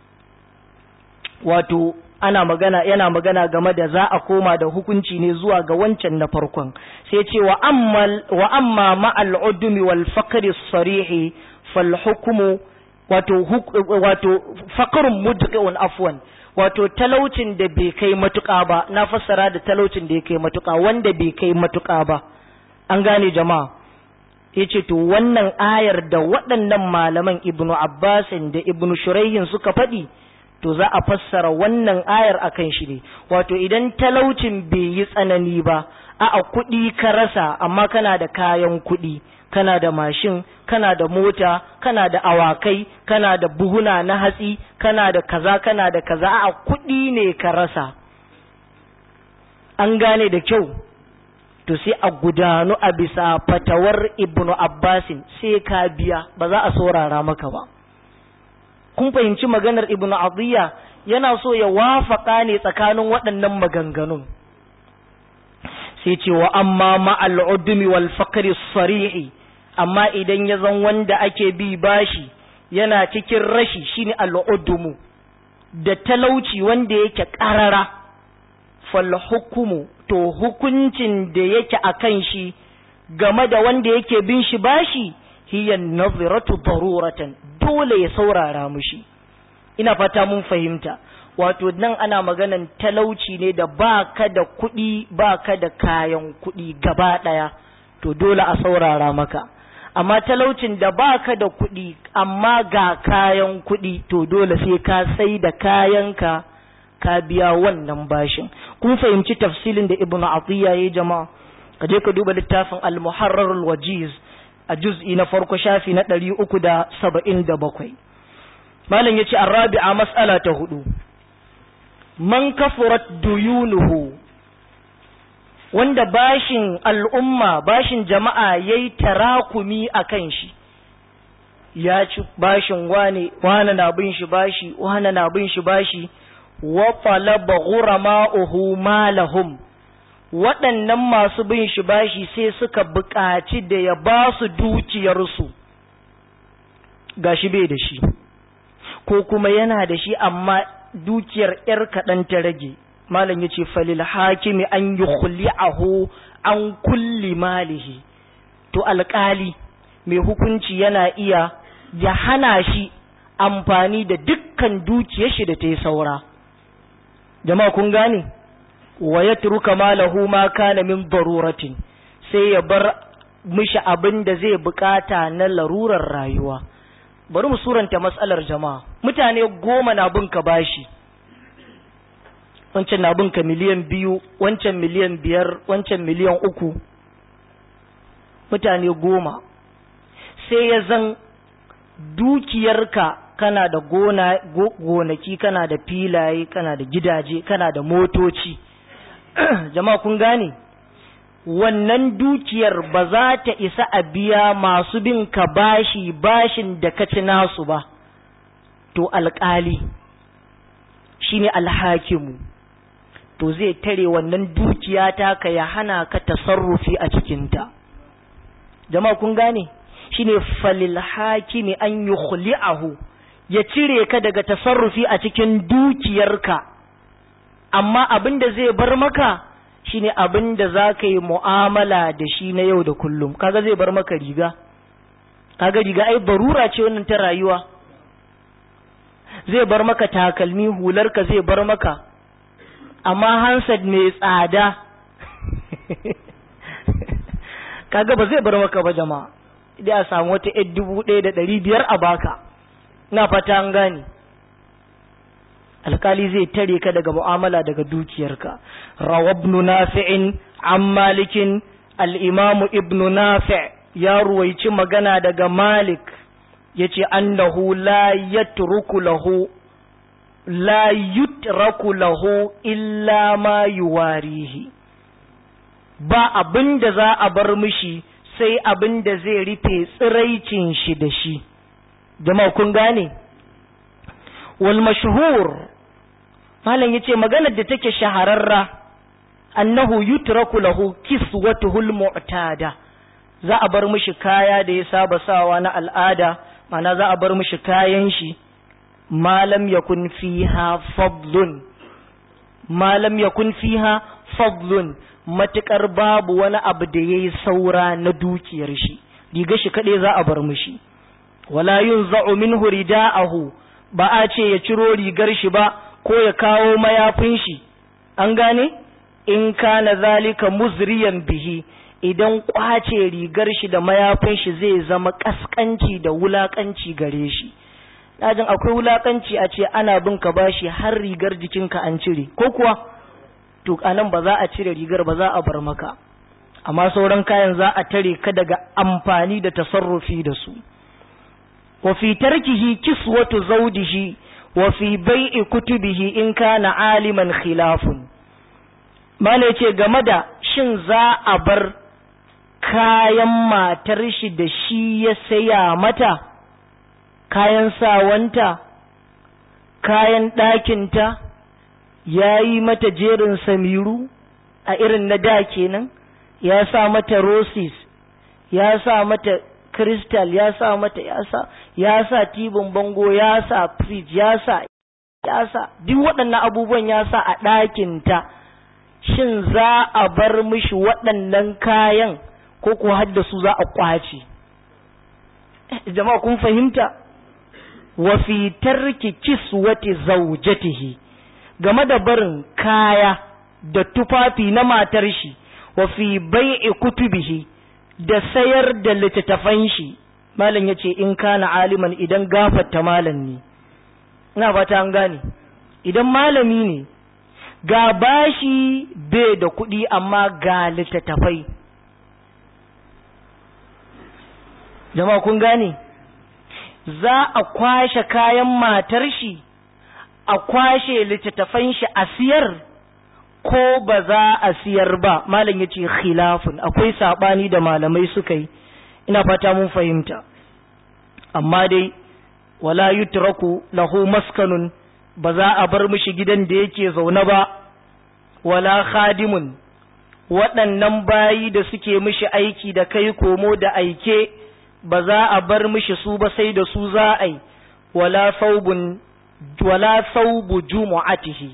wato ana magana yana magana game da za a koma da hukunci ne zuwa ga wancan na farkon sai ce wa amma wa amma ma'al udmi wal faqri sarihi fal hukmu wato wato faqrun mudqi'un afwan wato talaucin da bai kai matuƙa ba na fassara da talaucin da ya kai matuƙa wanda bai kai matuƙa ba an gane jama'a yace to wannan ayar da waɗannan malaman ibnu abbasin da ibnu shuraihin suka faɗi to za a fassara wannan ayar akan shi ne wato idan talaucin bai yi tsanani ba a kuɗi ka rasa amma kana da kayan kuɗi kana da mashin kana da mota kana da awakai kana da buhuna na hatsi kana da kaza kana da kaza a kuɗi ne ka rasa an gane da kyau to sai a gudanu a bisa fatawar ibnu abbasin sai ka biya ba za a saurara maka ba kun fahimci maganar ibnu adiyya yana so ya wafaka ne tsakanin waɗannan maganganun sai ce wa amma ma'al udmi wal faqri sarihi amma idan ya zan wanda ake bi bashi yana cikin rashi shine al udmu da talauci wanda yake karara fal hukumu to hukuncin da yake akan shi game da wanda yake bin shi bashi hiya naziratu daruratan dole ya saurara mushi ina fata mun fahimta wato nan ana maganan talauci ne da baka da kuɗi baka da kayan kuɗi gaba ɗaya to dole a saurara maka amma talaucin da baka da kuɗi amma ga kayan kuɗi to dole sai ka sai da kayanka ka biya wannan bashin kun fahimci tafsilin da ibnu atiya yayi jama'a ka je ka duba littafin al-muharrar al-wajiz a juz'i na farko shafi na 377 malam yace arabi'a mas'ala ta hudu man kafurat duyunuhu wanda bashin al'umma bashin jama'a yayi tarakumi akan shi ya ci bashin wane wane na bin shi bashi wane na bin shi bashi wa talaba ghurama'uhu malahum waɗannan masu bin shi bashi sai suka buƙaci da ya ba su dukiyarsu gashi bai da shi ko kuma yana da shi amma dukiyar ‘yar kaɗan ta rage malam ya ce falil hakimi an yi khuli'ahu an kulli malihi to alƙali mai hukunci yana iya ya hana shi amfani da dukkan dukiyar shi da ta yi saura jama'a kun gane wa ya turuka malahu ma kana min daruratin sai ya bar mishi abin da zai bukata na larurar rayuwa bari mu suranta matsalar jama'a mutane goma na bin ka bashi wancan na bin ka miliyan biyu wancan miliyan biyar wancan miliyan uku mutane goma sai ya zan dukiyarka kana da gona gonaki kana da filaye kana da gidaje kana da motoci jama'a kun gane wannan dukiyar ba za ta isa a biya masu bin ka bashi bashin da ka ci nasu ba to alƙali shine alhakimu to zai tare wannan dukiya ta ka ya hana ka tasarrufi a cikinta jama'a kun gane shine falil hakimi an yukhli'ahu ya cire ka daga tasarrufi a cikin dukiyarka amma abin da zai bar maka shine abin da za ka yi mu'amala da shi na yau da kullum kaga zai bar maka riga kaga riga ai barura ce wannan ta rayuwa zai bar maka takalmi hularka zai bar maka amma hansad mai tsada kaga ba zai bar maka ba jama'a idan a samu wata yar dubu ɗaya da ɗari biyar a baka na fata an gane alkali zai tare ka daga mu'amala daga dukiyarka rawabnu nafi'in an malikin al'imamu ibnu nafi' ya ruwaici magana daga malik ya ce annahu la yatruku lahu la yutraku lahu illa ma yuwarihi ba abin da za a bar mishi sai abin da zai rufe tsiraicin shi da shi jama'a kun gane wal mashhur malam yace maganar da take shahararra annahu yutraku lahu kiswatuhul mu'tada za a bar mishi kaya da ya saba sawa na al'ada mana za a bar mishi kayan shi malam yakun fiha fadlun malam yakun fiha fadlun matukar babu wani abu da yayi saura na dukiyar shi riga shi kadai za a bar mishi wala yunza'u minhu rida'ahu ba a ce ya ciro rigar shi ba ko ya kawo mayafin shi an gane in kana zalika muzriyan bihi idan kwace rigar shi da mayafin shi zai zama kaskanci da wulakanci gare shi dajin akwai wulakanci a ce ana bin ka bashi har rigar jikinka an cire ko kuwa to anan ba za a cire rigar ba za a bar maka amma sauran kayan za a tare ka daga amfani da tasarrufi da su wa fi tarkihi kiswatu zawdihi wa fi bai'i kutubihi in kana aliman khilafun mala yace game da shin za a bar kayan matar shi da shi ya saya mata kayan sawanta kayan ɗakinta ya yi mata jerin samiru a irin na da kenan ya sa mata roses ya sa mata crystal ya sa mata ya sa ya sa tibin bango ya sa fridge ya sa ya sa duk waɗannan abubuwan ya sa a ɗakinta shin za a bar mishi waɗannan kayan ko ko haddasu za a kwace jama'a kun fahimta wa fi tarki kiswati zawjatihi game da barin kaya da tufafi na matar shi wa fi bai'i kutubihi da sayar da littattafan shi malam yace in kana aliman idan gafarta malam ne ina fata an gane idan malami ne ga bashi bai da kuɗi amma ga littattafai jama'a kun gane za a kwashe kayan matar shi a kwashe littattafan shi a siyar ko ba za a siyar ba malam ya ce khilafun akwai saɓani da malamai suka yi ina fata mun fahimta amma dai wala yutraku lahu maskanun ba za a bar mishi gidan da yake zaune ba wala khadimun waɗannan bayi da suke mishi aiki da kai komo da aike ba za a bar mishi su ba sai da su za a yi wala saubun wala saubu jumu'atihi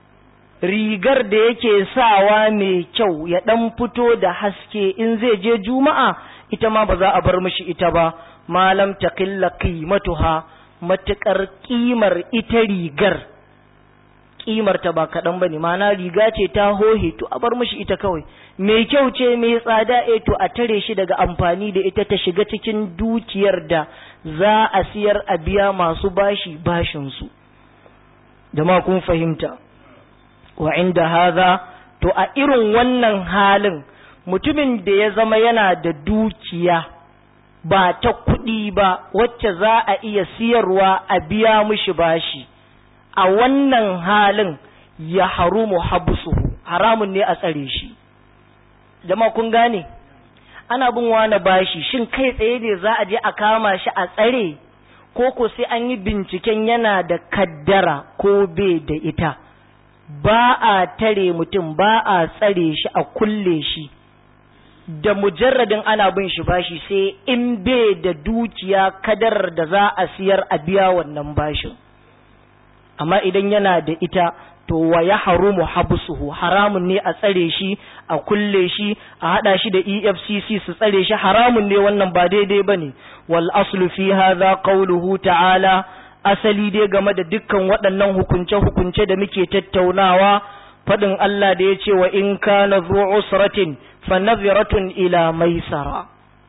rigar da yake sawa mai kyau ya dan fito da haske in zai je juma'a ita ma ba za a bar mishi ita ba malam taqilla qimatuha matukar kimar ita rigar kimar ta ba kaɗan ba ne mana riga ce ta hohe to a bar mishi ita kawai mai kyau ce mai tsada e to a tare shi daga amfani da ita ta shiga cikin dukiyar da za a siyar a biya masu bashi bashinsu jama'a kun fahimta wa inda haza to a irin wannan halin mutumin da ya zama yana da dukiya ba ta kuɗi ba wacce za a iya siyarwa a biya mishi bashi a wannan halin ya harumu habsuhu haramun ne a tsare shi jama'a kun gane ana bin wani bashi shin kai tsaye ne za a je a kama shi a tsare ko ko sai an yi binciken yana da kaddara ko bai da ita ba a tare mutum ba a tsare shi a kulle shi da mujarradin ana bin shi bashi sai in bai da dukiya kadarar da za a siyar a biya wannan bashin amma idan yana da ita to wa ya harumu habsuhu haramun ne a tsare shi a kulle shi a hada shi da EFCC su tsare shi haramun ne wannan ba daidai bane wal aslu fi hadha qawluhu ta'ala asali dai game da dukkan waɗannan hukunce hukunce da muke tattaunawa fadin Allah da yace wa in kana zu usratin fa nadhiratun ila maisara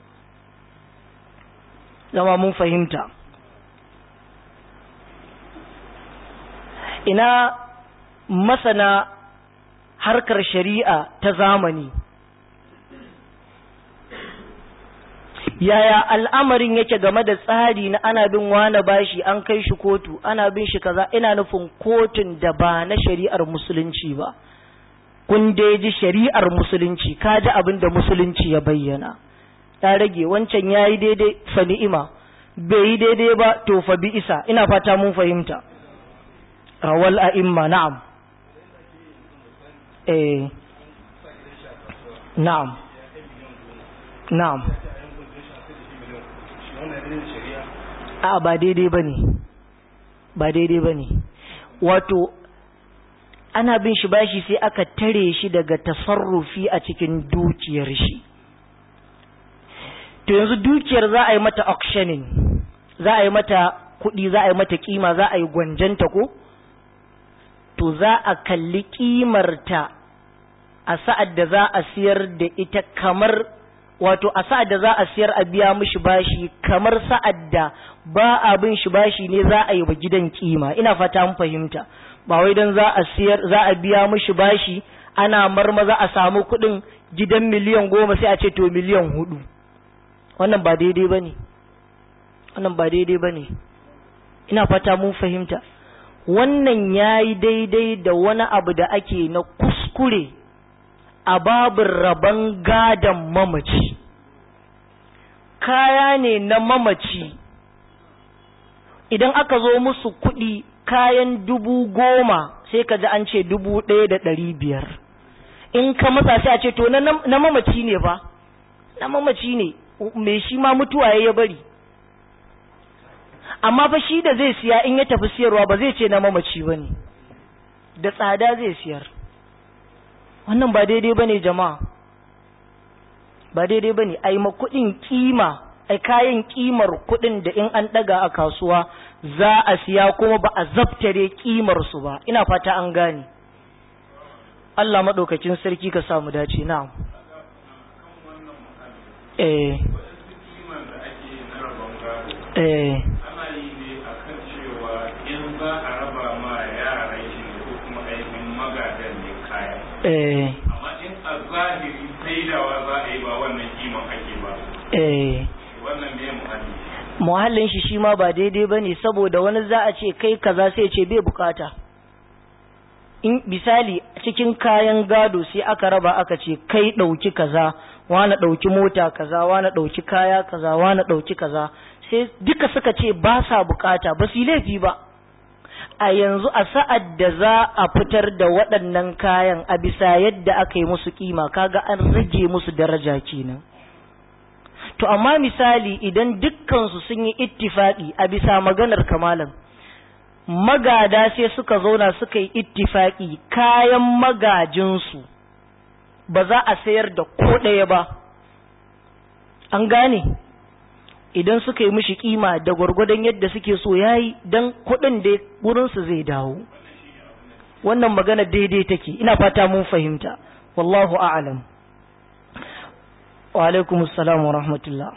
zama mun fahimta ina masana harkar shari'a ta zamani yaya al'amarin yake game da tsari na ana bin wane bashi an kai shi kotu ana bin shi kaza ina nufin kotun da ba na shari'ar musulunci ba kun dai ji shari'ar musulunci ka ji abin da musulunci ya bayyana ya rage wancan ya yi daidai fa ni'ima bai yi daidai ba to fa bi isa ina fata mun fahimta rawal a'imma na'am eh na'am na'am a ba daidai bane ba daidai bane wato ana bin shi bashi sai aka tare shi daga tasarrufi a cikin dukiyar shi to yanzu dukiyar za a yi mata auctioning za a yi mata kuɗi za a yi mata kima za a yi gwanjanta ko to za a kalli kimarta a sa'ad da za a siyar da ita kamar wato a sa'ad da za a siyar a biya mishi bashi kamar sa'ad da ba abin shi bashi ne za a yi wa gidan kima ina fata mun fahimta ba wai dan za a siyar za a biya mishi bashi ana marmaza a samu kuɗin gidan miliyan goma sai a ce to miliyan hudu wannan ba daidai ba ne wannan ba daidai ba ne ina fata mun fahimta wannan ya yi daidai da wani abu da ake na kuskure a babin rabon gadon mamaci kaya ne na mamaci idan aka zo musu kuɗi kayan dubu goma sai ka ji an ce dubu ɗaya da ɗari biyar in ka matsa sai a ce to na mamaci ne fa na mamaci ne me shi ma mutuwa ya bari amma fa shi da zai siya in ya tafi siyarwa ba zai ce na mamaci ba ne da tsada zai siyar wannan ba daidai ba ne jama'a ba daidai ba ne a yi kuɗin kima a kayan kimar kuɗin da in an ɗaga a kasuwa za a siya kuma ba a zabtare kimarsu ba ina fata an gane Allah maɗaukacin sarki ka samu dace na eh eh ana yi ne a kan cewa in za a raba ma yaran shi ne ko kuma aikin magadan ne kaya eh amma in a zahiri saidawa za a yi ba wannan kiman ake ba eh wannan ne muhalli muhallin shi shi ma ba daidai ba ne saboda wani za a ce kai kaza sai ce bai bukata in misali cikin kayan gado sai aka raba aka ce kai ɗauki kaza wani ɗauki mota kaza wani ɗauki kaya kaza wani ɗauki kaza sai duka suka ce ba sa bukata ba su yi laifi ba a yanzu a sa'ad da za a fitar da waɗannan kayan a bisa yadda aka yi musu kima kaga an rage musu daraja kenan to amma misali idan dukkansu sun yi ittifaki a bisa maganar kamalan magada sai suka zauna suka yi ittifaki kayan magajinsu ba za a sayar da ko ɗaya ba an gane idan suka yi mishi kima da gwargwadon yadda suke so yayi dan kuɗin da wurinsu zai dawo wannan magana daidai take ina fata mun fahimta wallahu a'lam wa alaikum assalam wa rahmatullah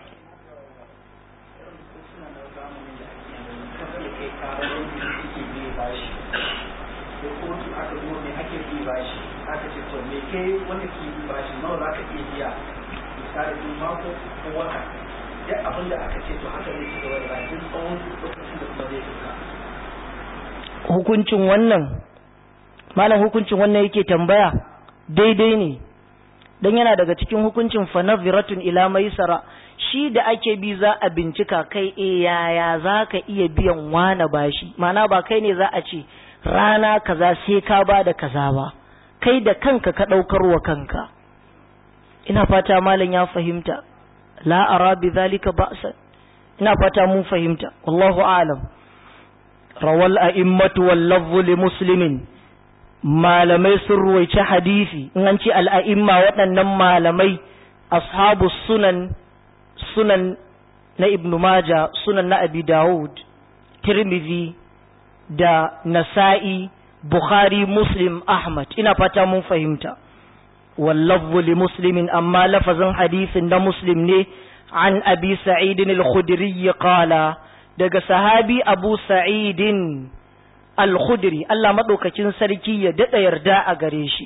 wanda ke yi bashi nawa za ka iya biya misali mako ko wata duk abin da aka ce to haka zai ci gaba da bayan tsawon lokacin da kuma zai fuka hukuncin wannan malam hukuncin wannan yake tambaya daidai ne dan yana daga cikin hukuncin fanaziratun ila maisara shi da ake bi za a bincika kai e yaya za ka iya biyan wana bashi mana ba kai ne za a ce rana kaza sai ka ba da kaza ba kai da kanka ka ɗaukar wa kanka ina fata malam ya fahimta la ara bi zalika ba'sa ina fata mun fahimta wallahu a'lam rawal a'immatu wal lafzu li muslimin malamai sun ruwaici hadisi in an ce al'a'imma waɗannan malamai ashabu sunan sunan na ibnu maja sunan na abi dawud tirmidhi da nasa'i bukhari muslim ahmad ina fata mun fahimta wallafzu li muslimin amma lafazin hadisin na muslim ne an abi sa'idin al-khudri qala daga sahabi abu sa'idin al-khudri Allah madaukakin sarki ya dada yarda a gare shi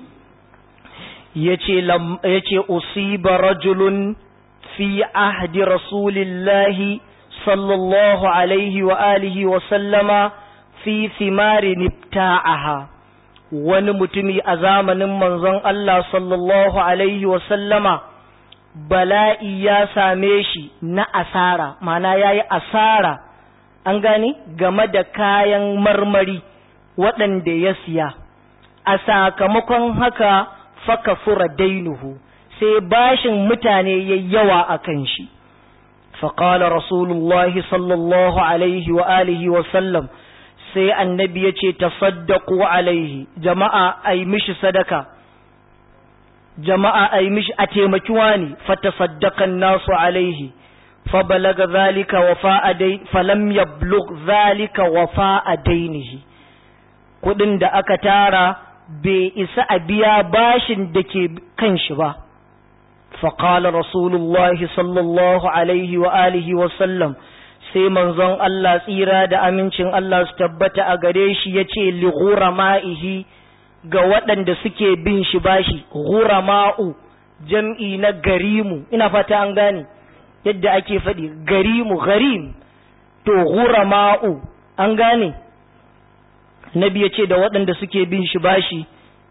yace yace usiba rajulun fi ahdi rasulillahi sallallahu alaihi wa alihi wa sallama fi thimari nibta'aha wani mutumi a zamanin manzon Allah sallallahu alaihi wa sallama bala'i ya same shi na asara mana yayi asara an gane game da kayan marmari waɗanda ya siya a sakamakon haka faka fura dainuhu sai bashin mutane ya yawa a kan shi faƙala rasulullahi sallallahu alaihi wa alihi wa sallam sai annabi ya ce tasaddaku alaihi jama'a a yi mishi sadaka jama'a a yi mishi a taimaki wani fatasaddakan nasu alaihi فبلغ ذلك وفاء دين فلم يبلغ ذلك وفاء دينه kudin da aka tara bai isa a biya bashin da ke kan shi ba فقال رسول الله صلى الله عليه وآله وسلم sai manzon Allah tsira da amincin Allah su tabbata a gare shi ya ce li ma'ihi ga waɗanda suke bin shi bashi ma'u jam'i na garimu ina fata an gane yadda ake faɗi garimu garim to ma'u an gane nabi ya ce da waɗanda suke bin shi bashi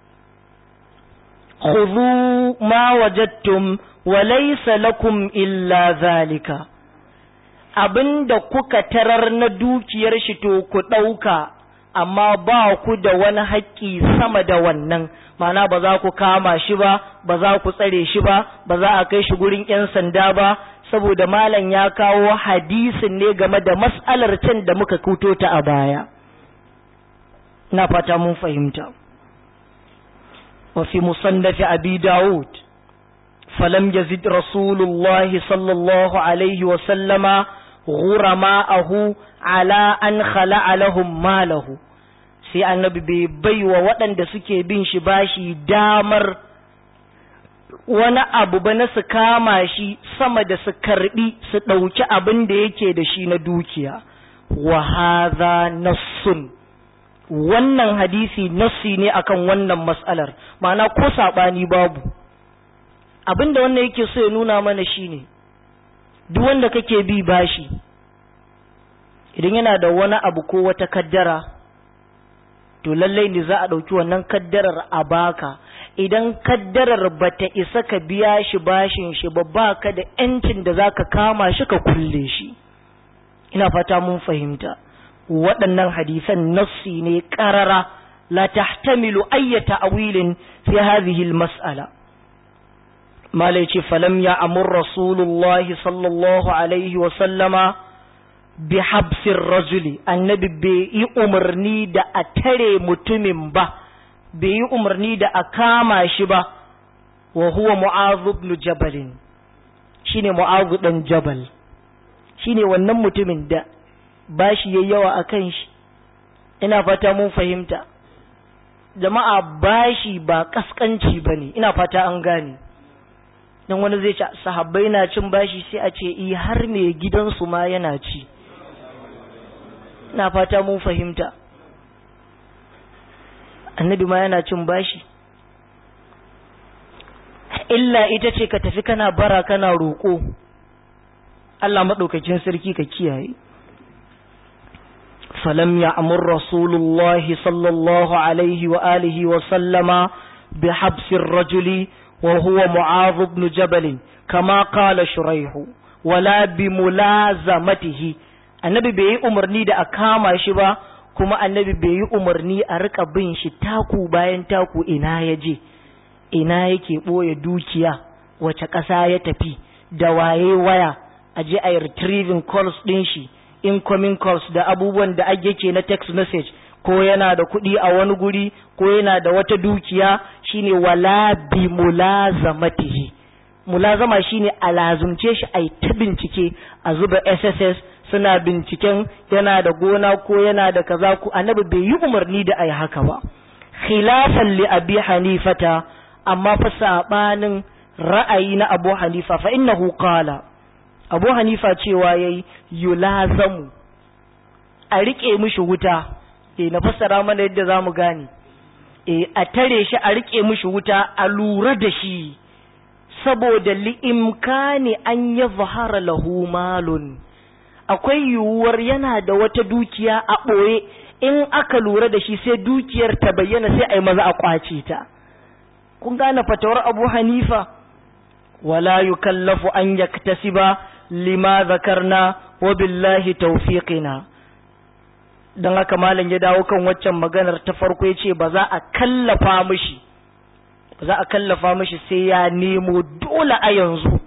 khudhu ma wajadtum wa laysa lakum illa zalika abinda kuka tarar na dukiyar shi to ku ɗauka amma ba ku da wani haƙƙi sama da wannan mana ba za ku kama shi ba ba za ku tsare shi ba ba za a kai shi gurin 'yan sanda ba saboda malam ya kawo hadisin ne game da mas'alar can da muka kuto ta a baya na fata mun fahimta wa fi musannafi abi dawud falam yazid rasulullahi sallallahu alaihi wa sallama ghurama'ahu ala an khala'a lahum malahu sai annabi bai baiwa waɗanda suke bin shi bashi damar wani abu ba na su kama shi sama da su karbi su ɗauki abin da yake da shi na dukiya wa hadha nassun wannan hadisi nassi ne akan wannan mas'alar ma'ana ko saɓani babu abin da wannan yake so ya nuna mana shine duk wanda kake bi bashi idan yana da wani abu ko wata kaddara to lallai ne za a ɗauki wannan kaddarar a baka idan kaddarar bata isa ka biya shi bashin shi ba baka da yancin da zaka kama shi ka kulle shi ina fata mun fahimta waɗannan hadisan nassi ne ƙarara la tahtamilu ayyata awilin fi hadhihi al-mas'ala malai ce falam ya amur rasulullahi sallallahu alaihi wa sallama bi habsir rajuli annabi bai yi umarni da a tare mutumin ba bai yi umarni da a kama shi ba wa huwa mu'azu ibn jabalin shine mu'azu dan jabal shine wannan mutumin da bashi yayi yawa akan shi ina fata mun fahimta jama'a bashi ba kaskanci bane ina fata an gane dan wani zai ce sahabbai na cin bashi sai a ce i har me gidansu ma yana ci ina fata mun fahimta annabi ma yana cin bashi illa ita ce ka tafi kana bara kana roƙo Allah maɗaukakin sarki ka kiyaye falam ya amur rasulullahi sallallahu alaihi wa alihi wa sallama bi habsir rajuli wa huwa mu'adh ibn jabal kama qala shuraihu wala bi mulazamatihi annabi bai yi umarni da a kama shi ba kuma annabi bai yi umarni a rika bin shi taku bayan taku ina ya je ina yake ɓoye dukiya wace ƙasa ya tafi da waye waya a je a yi retrieving calls ɗin shi incoming calls da abubuwan da ake ke na text message ko yana da kuɗi a wani guri ko yana da wata dukiya shine wala bi mulazamatihi mulazama shine a lazumce shi a yi ta bincike a zuba sss suna binciken yana da gona ko yana da kaza ko annabi bai yi umarni da ai haka ba khilafan li abi hanifata amma fa sabanin ra'ayi na abu hanifa fa innahu qala abu hanifa cewa yayi yulazamu a rike mishi wuta eh na fassara mana yadda zamu gane eh a tare shi a rike mishi wuta a lura da shi saboda li'imkani an yadhhara lahu malun akwai yiwuwar yana da wata dukiya a ɓoye in aka lura da shi sai dukiyar ta bayyana sai a yi maza a ƙwace ta kun gane fatawar abu hanifa wala yukallafu an yaktasiba lima zakarna wa billahi tawfiqina don haka malam ya dawo kan waccan maganar ta farko ya ce ba za a kallafa mishi ba za a kallafa mishi sai ya nemo dole a yanzu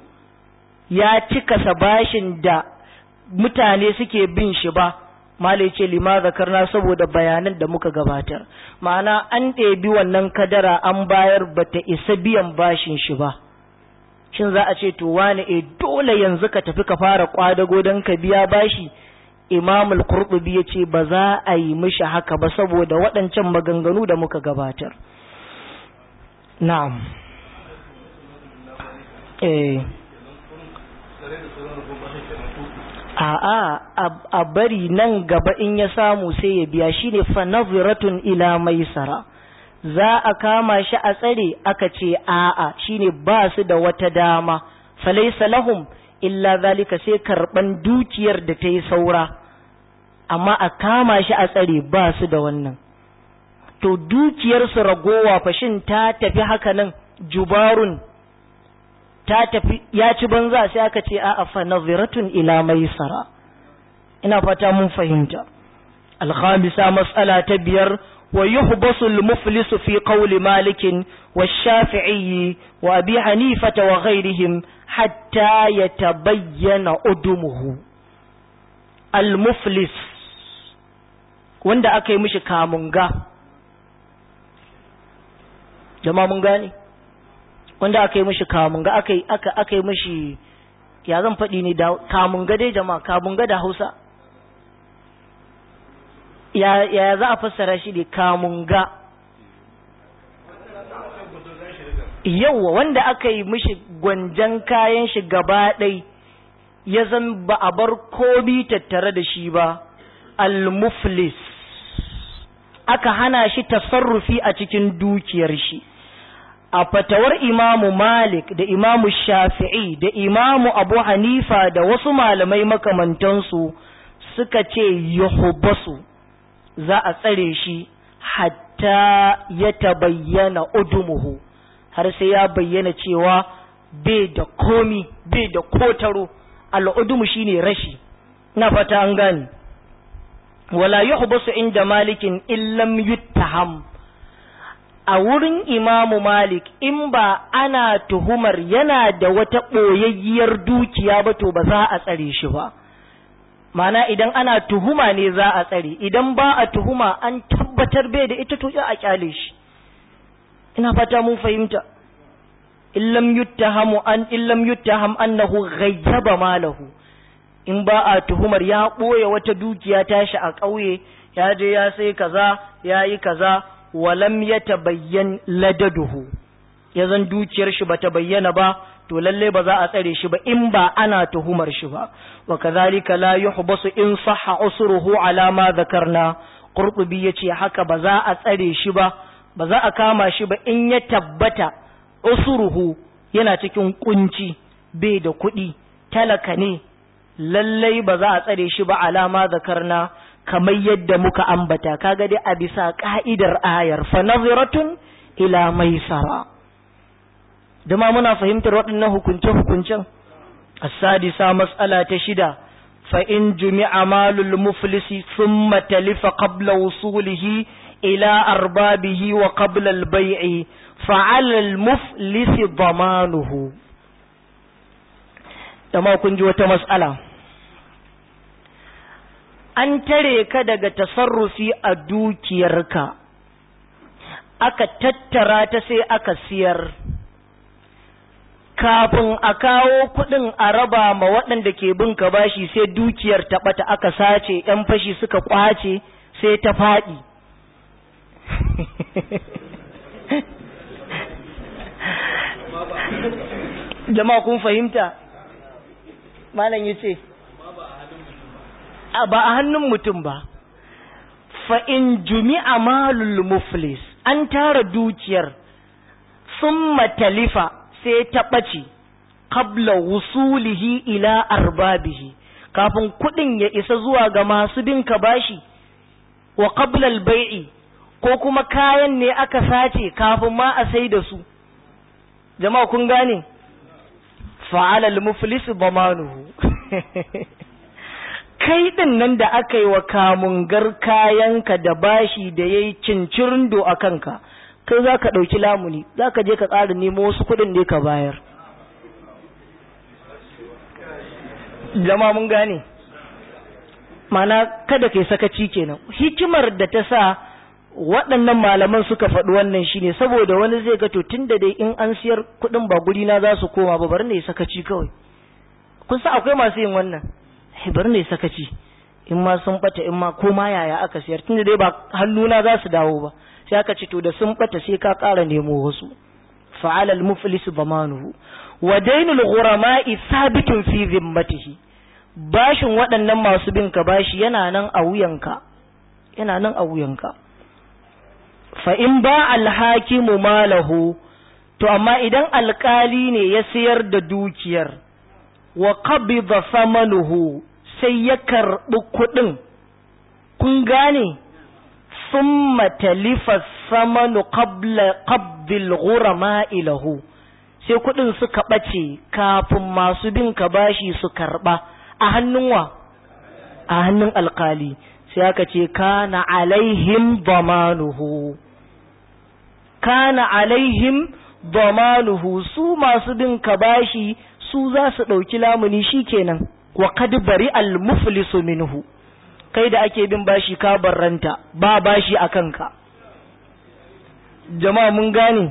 ya cika bashin da mutane suke bin shi ba mala ce lima zakarna saboda bayanan da muka gabatar ma'ana an ɗebi wannan kadara an bayar bata isa biyan bashin shi ba shin za a ce to wani e dole yanzu ka tafi ka fara kwadago don ka biya bashi imamul qurtubi ya ce ba za a yi mishi haka ba saboda waɗancan maganganu da muka gabatar na'am eh Tare da sauran rubun bashin kenan ko a'a a bari nan gaba in ya samu sai ya biya shine fa naziratun ila maisara za a kama shi a tsare aka ce a'a shine ba su da wata dama falaysa lahum illa zalika sai karban dukiyar da ta yi saura amma a kama shi a tsare ba su da wannan to dukiyar su ragowa fashin ta tafi haka nan jubarun ta tafi ya ci banza sai aka ce a'a fa naziratun ila maisara ina fata mun fahimta al-khamisa mas'ala ta biyar wa yuhbasu al-muflisu fi qawli malik wa shafi'i wa abi hanifa wa ghayrihim hatta yatabayyana udumuhu al-muflis wanda aka yi mishi kamunga jama'a mun gane wanda aka yi mishi kamunga aka yi aka aka yi mishi ya zan faɗi ne da kamunga dai jama'a kamunga da Hausa ya ya za a fassara shi ne kamunga yauwa wanda aka yi mishi gwanjan kayan shi gaba ɗai ya zan ba a bar komi tattare da shi ba al-muflis aka hana shi tasarrufi a cikin dukiyar shi a fatawar imamu malik da imamu shafi'i da imamu abu hanifa da wasu malamai makamantansu suka ce yuhbasu za a tsare shi hatta ya tabayyana udumuhu har sai ya bayyana cewa bai da komi bai da kotaro al'udumu shine rashi na fata an gane wala yuhbasu inda malikin illam yuttaham a wurin imamu malik in ba ana tuhumar yana da wata ɓoyayyiyar dukiya ba to ba za a tsare shi ba mana idan ana tuhuma ne za a tsare idan ba a tuhuma an tabbatar bai da ita to a kyale shi ina fata mun fahimta illam yuttahamu an illam yuttaham annahu ghayyaba malahu in ba a tuhumar ya ɓoye wata dukiya tashi a ƙauye ya je ya sai kaza ya yi kaza walam ya tabayyan ladaduhu ya zan dukiyar shi bata bayyana ba to lalle ba za a tsare shi ba in ba ana tuhumar shi ba wa kadhalika la yuhbasu in sahha usruhu ala ma dhakarna qurtubi yace haka ba za a tsare shi ba ba za a kama shi ba in ya tabbata usruhu yana cikin kunci bai da kuɗi talaka ne lallai ba za a tsare shi ba alama zakarna kamar yadda muka ambata kaga dai a bisa ka'idar ayar fa naziratun ila maisara dama muna fahimtar waɗannan hukunce hukuncen as-sadisa mas'ala ta shida fa in jumi'a malul muflisi thumma talifa qabla wusulihi ila arbabihi wa qabla al-bay'i fa 'ala al-muflisi damanuhu dama kun ji wata mas'ala an tare ka daga tasarrufi a dukiyarka aka tattara ta sai aka siyar kafin a kawo kuɗin a raba ma waɗanda ke bin ka bashi sai dukiyar ta ɓata aka sace ‘yan fashi suka ƙwace sai ta faɗi jama'a kun fahimta malam ya ce ba a hannun mutum ba fa in jumi'a malul muflis an tara dukiyar sun matalifa sai ta ɓace qabla wusulihi ila arbabihi kafin kuɗin ya isa zuwa ga masu bin ka bashi wa qabla al-bai'i ko kuma kayan ne aka sace kafin ma a sai da su jama'a kun gane fa'ala al-muflis damanuhu kai din nan da aka yi wa kamungar kayanka da bashi da yayi cincirindo a kanka kai za ka ɗauki lamuni za ka je ka ƙara nemo wasu kuɗin ne ka bayar jama mun gane mana kada kai sakaci kenan hikimar da ta sa waɗannan malaman suka faɗi wannan shine saboda wani zai ga to tunda dai in an siyar kuɗin ba guri na za su koma ba bari ne sakaci kawai kun sa akwai masu yin wannan bari ne sakaci in ma sun bata in ma ko ma yaya aka siyar tunda dai ba hannuna za su dawo ba sai aka ce to da sun bata sai ka ƙara nemo wasu fa'ala al-muflis bamanuhu wa dainul ghurama'i sabitun fi zimmatihi bashin waɗannan masu bin ka bashi yana nan a wuyanka yana nan a wuyanka fa in ba alhakimu malahu to amma idan alkali ne ya sayar da dukiyar wa qabida samanuhu sai ya karɓi kuɗin kun gane summa talifa samanu qabla qabdil ghurama ilahu sai kuɗin suka ɓace kafin masu bin ka bashi su karɓa a hannun wa a hannun alkali sai aka ce kana alaihim damanuhu kana alaihim damanuhu su masu bin ka bashi su za su ɗauki lamuni shikenan wa kad bari al muflisu minhu kai da ake bin bashi ka barranta ba bashi a kanka jama'a mun gane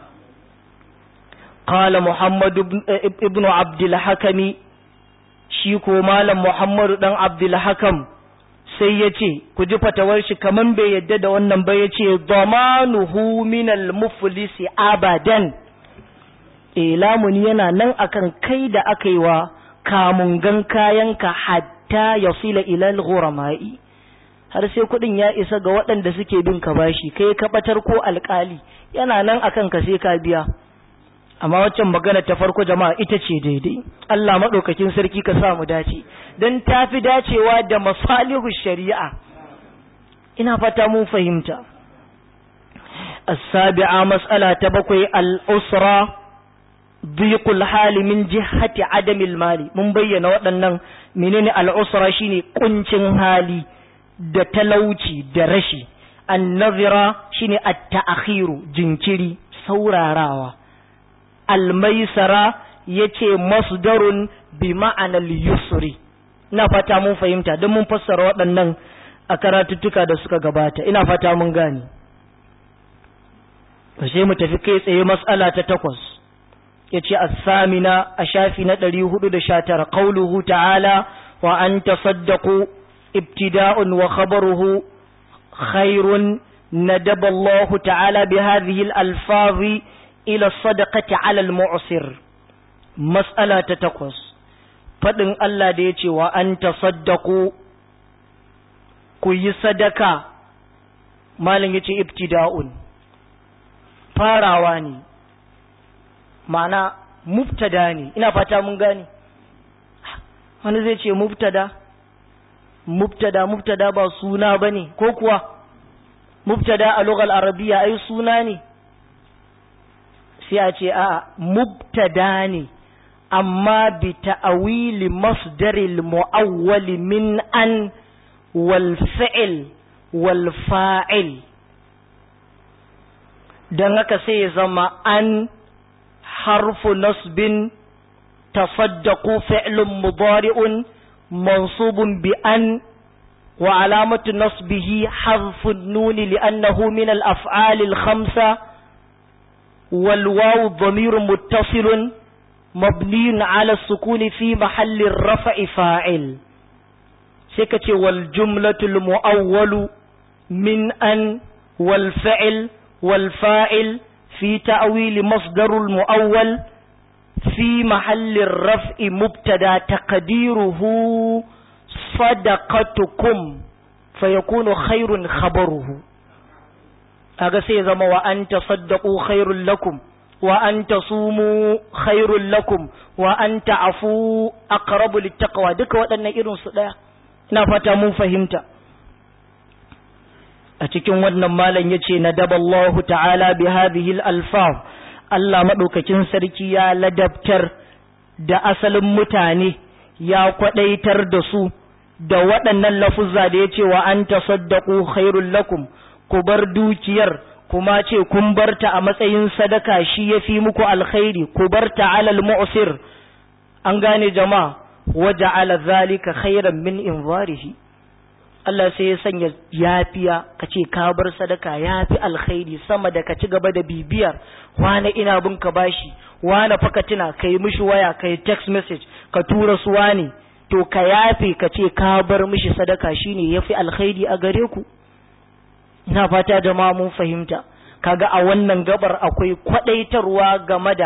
qala muhammad ibn abdul hakami shi ko malam muhammadu dan abdul hakam sai ya ce ku ji fatawar shi kaman bai yadda da wannan ba ya ce damanuhu minal muflisi abadan e lamuni yana nan akan kai da aka yi wa kamungan kayanka hatta ya fila ilal ghurama'i har sai kudin ya isa ga waɗanda suke bin ka bashi kai ka batar ko alkali yana nan akan ka sai ka biya amma waccan magana ta farko jama'a ita ce daidai Allah maɗaukakin sarki ka sa mu dace don ta fi dacewa da masalihu shari'a ina fata mun fahimta as-sabi'a mas'ala ta bakwai al-usra dhiqul hali min jihati adamil mali mun bayyana waɗannan menene al-usra shine kuncin hali da talauci da rashi an-nazira shine at-ta'khiru jinkiri saurarawa almaisara ya ce masdarun bi ma'anar yusri ina fata mun fahimta don mun fassara waɗannan a karatuttuka da suka gabata ina fata mun gane sai mu tafi kai tsaye matsala ta takwas ya ce samina a shafi na ɗari hudu da sha tara ƙauluhu ta'ala wa an tasaddaku ibtida'un wa khabaruhu khairun nadaba Allah ta'ala bi hadhihi al-alfazi ila sadaqati ala al-mu'sir mas'ala ta takwas fadin Allah da yace wa an tasaddaqu ku yi sadaka malam yace ibtida'un farawa ne ma'ana mubtada ne ina fata mun gane wani zai ce mubtada mubtada mubtada ba suna bane ko kuwa mubtada a lughal arabiya ai suna ne sai a ce a mubtada ne amma bi ta'awili masdaril mu'awwali min an wal fi'l wal fa'il dan haka sai ya zama an harfu nasbin tasaddaqu fi'lun mudari'un mansubun bi an wa alamatu nasbihi harfu an-nun li'annahu min al-af'ali al-khamsa والواو ضمير متصل مبني على السكون في محل الرفع فاعل سكتي والجملة المؤول من أن والفعل والفاعل في تأويل مصدر المؤول في محل الرفع مبتدا تقديره صدقتكم فيكون خير خبره kaga sai zama wa an tasaddaqu khairul lakum wa an tasumu khairul lakum wa an ta'fu aqrabu littaqwa duka waɗannan irin su daya ina fata mun fahimta a cikin wannan malam yace nadaballahu ta'ala bi hadhihi al-alfaz Allah madaukakin sarki ya ladabtar da asalin mutane ya kwadaitar da su da waɗannan lafuzza da yace wa an tasaddaqu khairul lakum ku bar dukiyar kuma ce kun barta a matsayin sadaka shi ya fi muku alkhairi ku barta alal mu'sir an gane jama'a waje ala zalika khairan min inzarihi Allah sai ya sanya yafiya ka ce ka bar sadaka yafi alkhairi sama da ka ci gaba da bibiyar wane ina bin ka bashi wane faka tuna kai mishi waya kai text message ka tura su wane to ka yafe ka ce ka bar mishi sadaka shine yafi alkhairi a gare ku ina fata jama'a mun fahimta kaga a wannan gabar akwai kwadaitarwa game da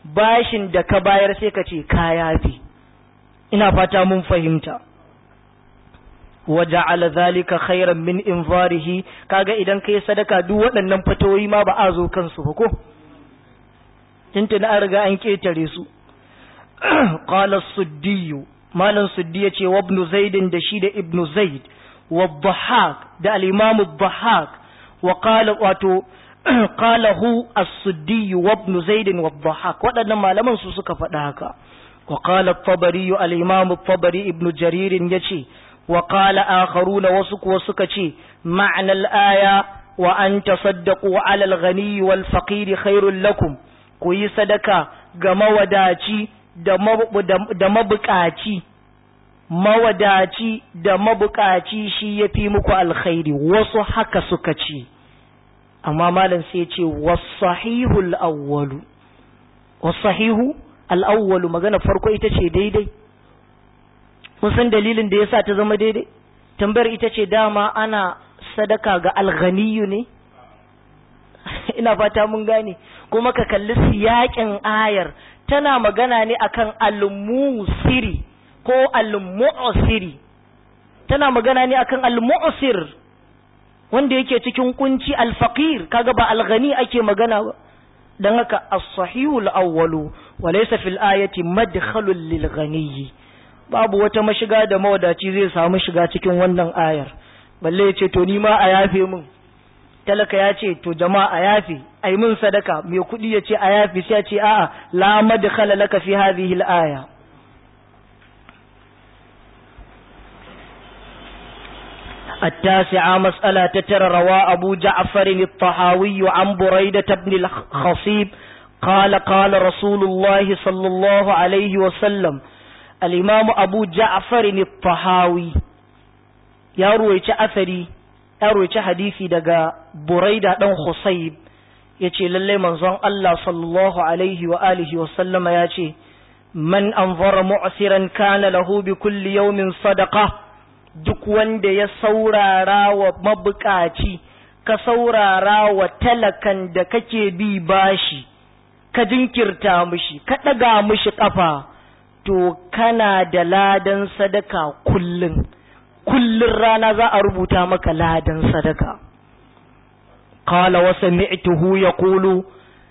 bashin da ka bayar sai ka ce ka yafi ina fata mun fahimta waja'ala zalika khairan min infarihi kaga idan kai sadaka duk waɗannan fatawoyi ma ba a zo kansu ba ko tuntuna an riga an ketare su qala suddi malam suddi yace wa ibn zaid da shi da ibn zaid wa dhahak da al-imam dhahak wa qala wato qala hu as-suddi wa ibn zaid wa dhahak waɗannan malaman su suka faɗa haka wa qala at-tabari al-imam at-tabari ibn jarir yace وقال آخرون وسك وسكتي معنى الآية وأن تصدقوا على الغني والفقير خير لكم كوي صدقة غما وداتي da mabukaci mawadaci da mabukaci shi ya fi muku alkhairi wasu haka suka ce amma malam sai ce wasahihu al'awwalu wasahihu al'awwalu magana farko ita ce daidai kun san dalilin da yasa ta zama daidai tambayar ita ce dama ana sadaka ga alghaniyu ne ina fata mun gane kuma ka kalli siyakin ayar tana magana ne akan al-musiri ko al-mu'siri tana magana ne akan al-mu'sir wanda yake cikin kunci al-faqir kaga ba al-ghani ake magana ba dan haka as-sahihu al-awwalu wa laysa fil ayati madkhalun lil-ghaniyyi babu wata mashiga da mawadaci zai samu shiga cikin wannan ayar balle ya ce to ni ma a yafe min talaka ya ce to jama'a a yafe ai min sadaka mai kuɗi ya ce a yafe sai ya ce a'a la madkhala laka fi hadhihi al-aya التاسعة مسألة تتر روى أبو جعفر الطحاوي عن بريدة بن الخصيب قال قال رسول الله صلى الله عليه وسلم الإمام أبو جعفر الطحاوي يا رويت أثري يا رويت حديثي دقا بريدة بن خصيب yace lalle manzon Allah sallallahu alaihi wa alihi wa sallama yace man anzara mu'siran kana lahu bi kulli yawmin sadaqa duk wanda ya saurara wa mabukaci ka saurara wa talakan da kake bi bashi ka jinkirta mishi ka daga mishi kafa to kana da ladan sadaka kullum kullun rana za a rubuta maka ladan sadaka qala wa sami'tuhu yaqulu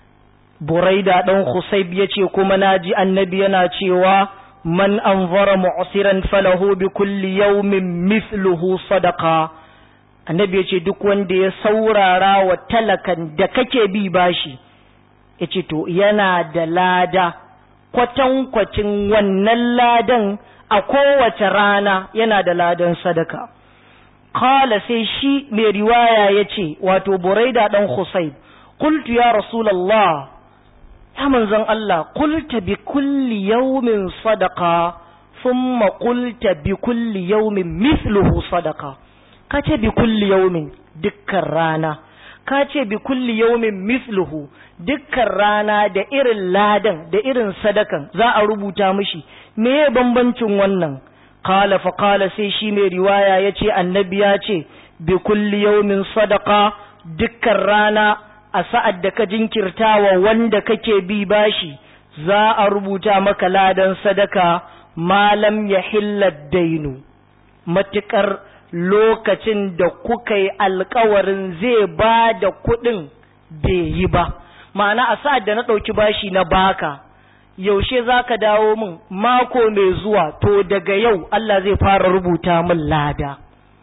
buraida dan khusayb yace kuma naji annabi yana cewa man anzara mu'siran falahu bi kulli yawmin mithluhu sadaqa annabi yace duk wanda ya saurara wa talakan da kake bi bashi yace to yana da lada kwatankwacin wannan ladan a kowace rana yana da ladan sadaka kala sai shi mai riwaya ya ce wato buraida ɗan husayb qultu ya rasulallah ya manzon Allah qulta bi kulli yawmin sadaqa thumma qulta bi kulli yawmin mithluhu sadaqa kace bi kulli yawmin dukkan rana kace bi kulli yawmin mithluhu dukkan rana da irin ladan da irin sadakan za a rubuta mishi me bambancin wannan qala fa qala sai shi mai riwaya yace annabi ya ce bi kulli yawmin sadaqa dukkan rana a sa'ad da ka jinkirtawa wanda kake bi bashi za a rubuta maka ladan sadaka malam ya dainu matukar lokacin da kuka yi alkawarin zai ba da kuɗin bai yi ba ma'ana a sa'ad da na ɗauki bashi na baka yaushe za ka dawo min mako mai zuwa to daga yau Allah zai fara rubuta min lada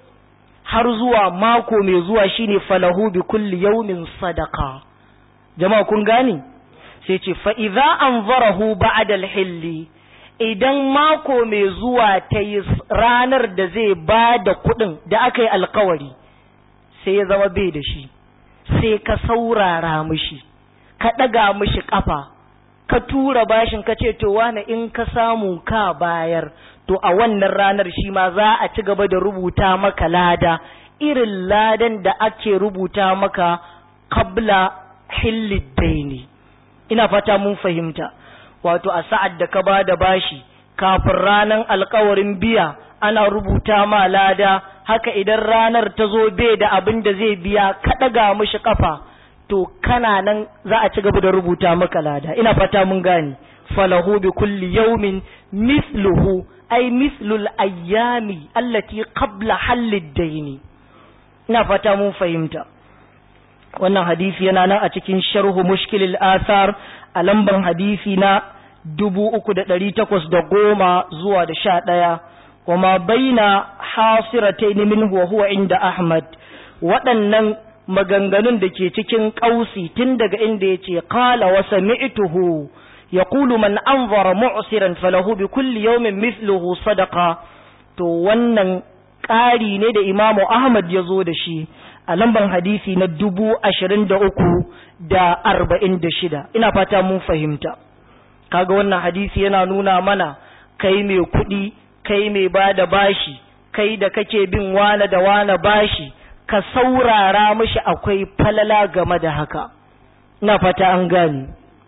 har zuwa mako mai zuwa shine falahu bi kulli yawmin sadaka jama'a kun gani sai ce fa idza anzarahu ba'da al-hilli idan mako mai zuwa ta yi ranar da zai ba da kuɗin da aka yi alkawari sai ya zama bai da shi sai ka saurara mishi ka ɗaga mishi ƙafa ka tura bashin ka ce to wane in ka samu ka bayar to a wannan ranar shi ma za a ci gaba da rubuta maka lada irin ladan da ake rubuta maka kabla hillidaini ina fata mun fahimta wato a sa'ad da ka ba da bashi kafin ranar alkawarin biya ana rubuta ma lada haka idan ranar ta zo bai da abin da zai biya ka ɗaga mishi kafa to kana nan za a ci gaba da rubuta maka lada ina fata mun gane falahu bi kulli yawmin mithluhu ay mithlul ayyami allati qabla hallid daini ina fata mun fahimta wannan hadisi yana nan a cikin sharhu mushkilil athar a lamban hadisi na dubu uku da ɗari takwas da goma zuwa da sha ɗaya kuma baina hasiratain minhu wa huwa inda ahmad waɗannan maganganun da ke cikin ƙausi tun daga inda ya ce qala wa sami'tuhu yaqulu man anzara mu'siran falahu bi kulli yawmin mithluhu sadaqa to wannan ƙari ne da imamu ahmad ya zo da shi a lamban hadisi na dubu ashirin da uku da arba'in da shida ina fata mun fahimta kaga wannan hadisi yana nuna mana kai mai kuɗi kai mai ba da bashi kai da kake bin wane da wane bashi ka saurara mishi akwai falala game da haka ina fata an gani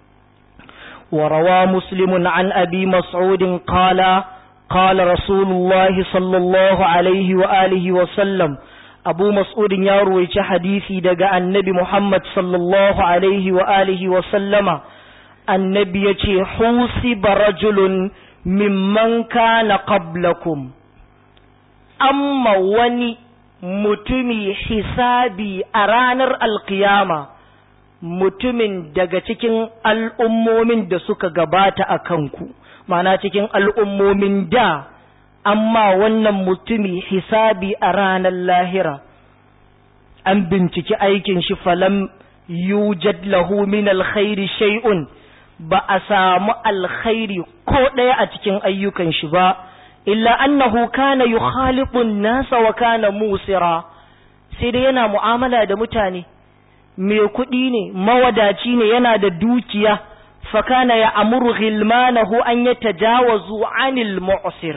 وروى مسلم عن أبي مسعود قال قال رسول الله صلى الله عليه وآله وسلم أبو مسعود يروي حديثي دقاء النبي محمد صلى الله عليه وآله وسلم النبي يتي حوسب رجل ممن كان قبلكم أما وني متمي حسابي أرانر القيامة mutumin daga cikin al'ummomin da suka gabata a kanku, mana cikin al'ummomin da, amma wannan mutumi hisabi a ranar lahira, an binciki aikin shi falam yujad lahu min alkhairi shay'un ba a samu alkhairi ko ɗaya a cikin ayyukan shi ba, illa annahu kana yukhalibun nasa wa kana musira, sai dai yana mu'amala da mutane. mai kuɗi ne mawadaci ne yana da dukiya fakana ya amuru ghilmanahu an ya tajawazu anil mu'sir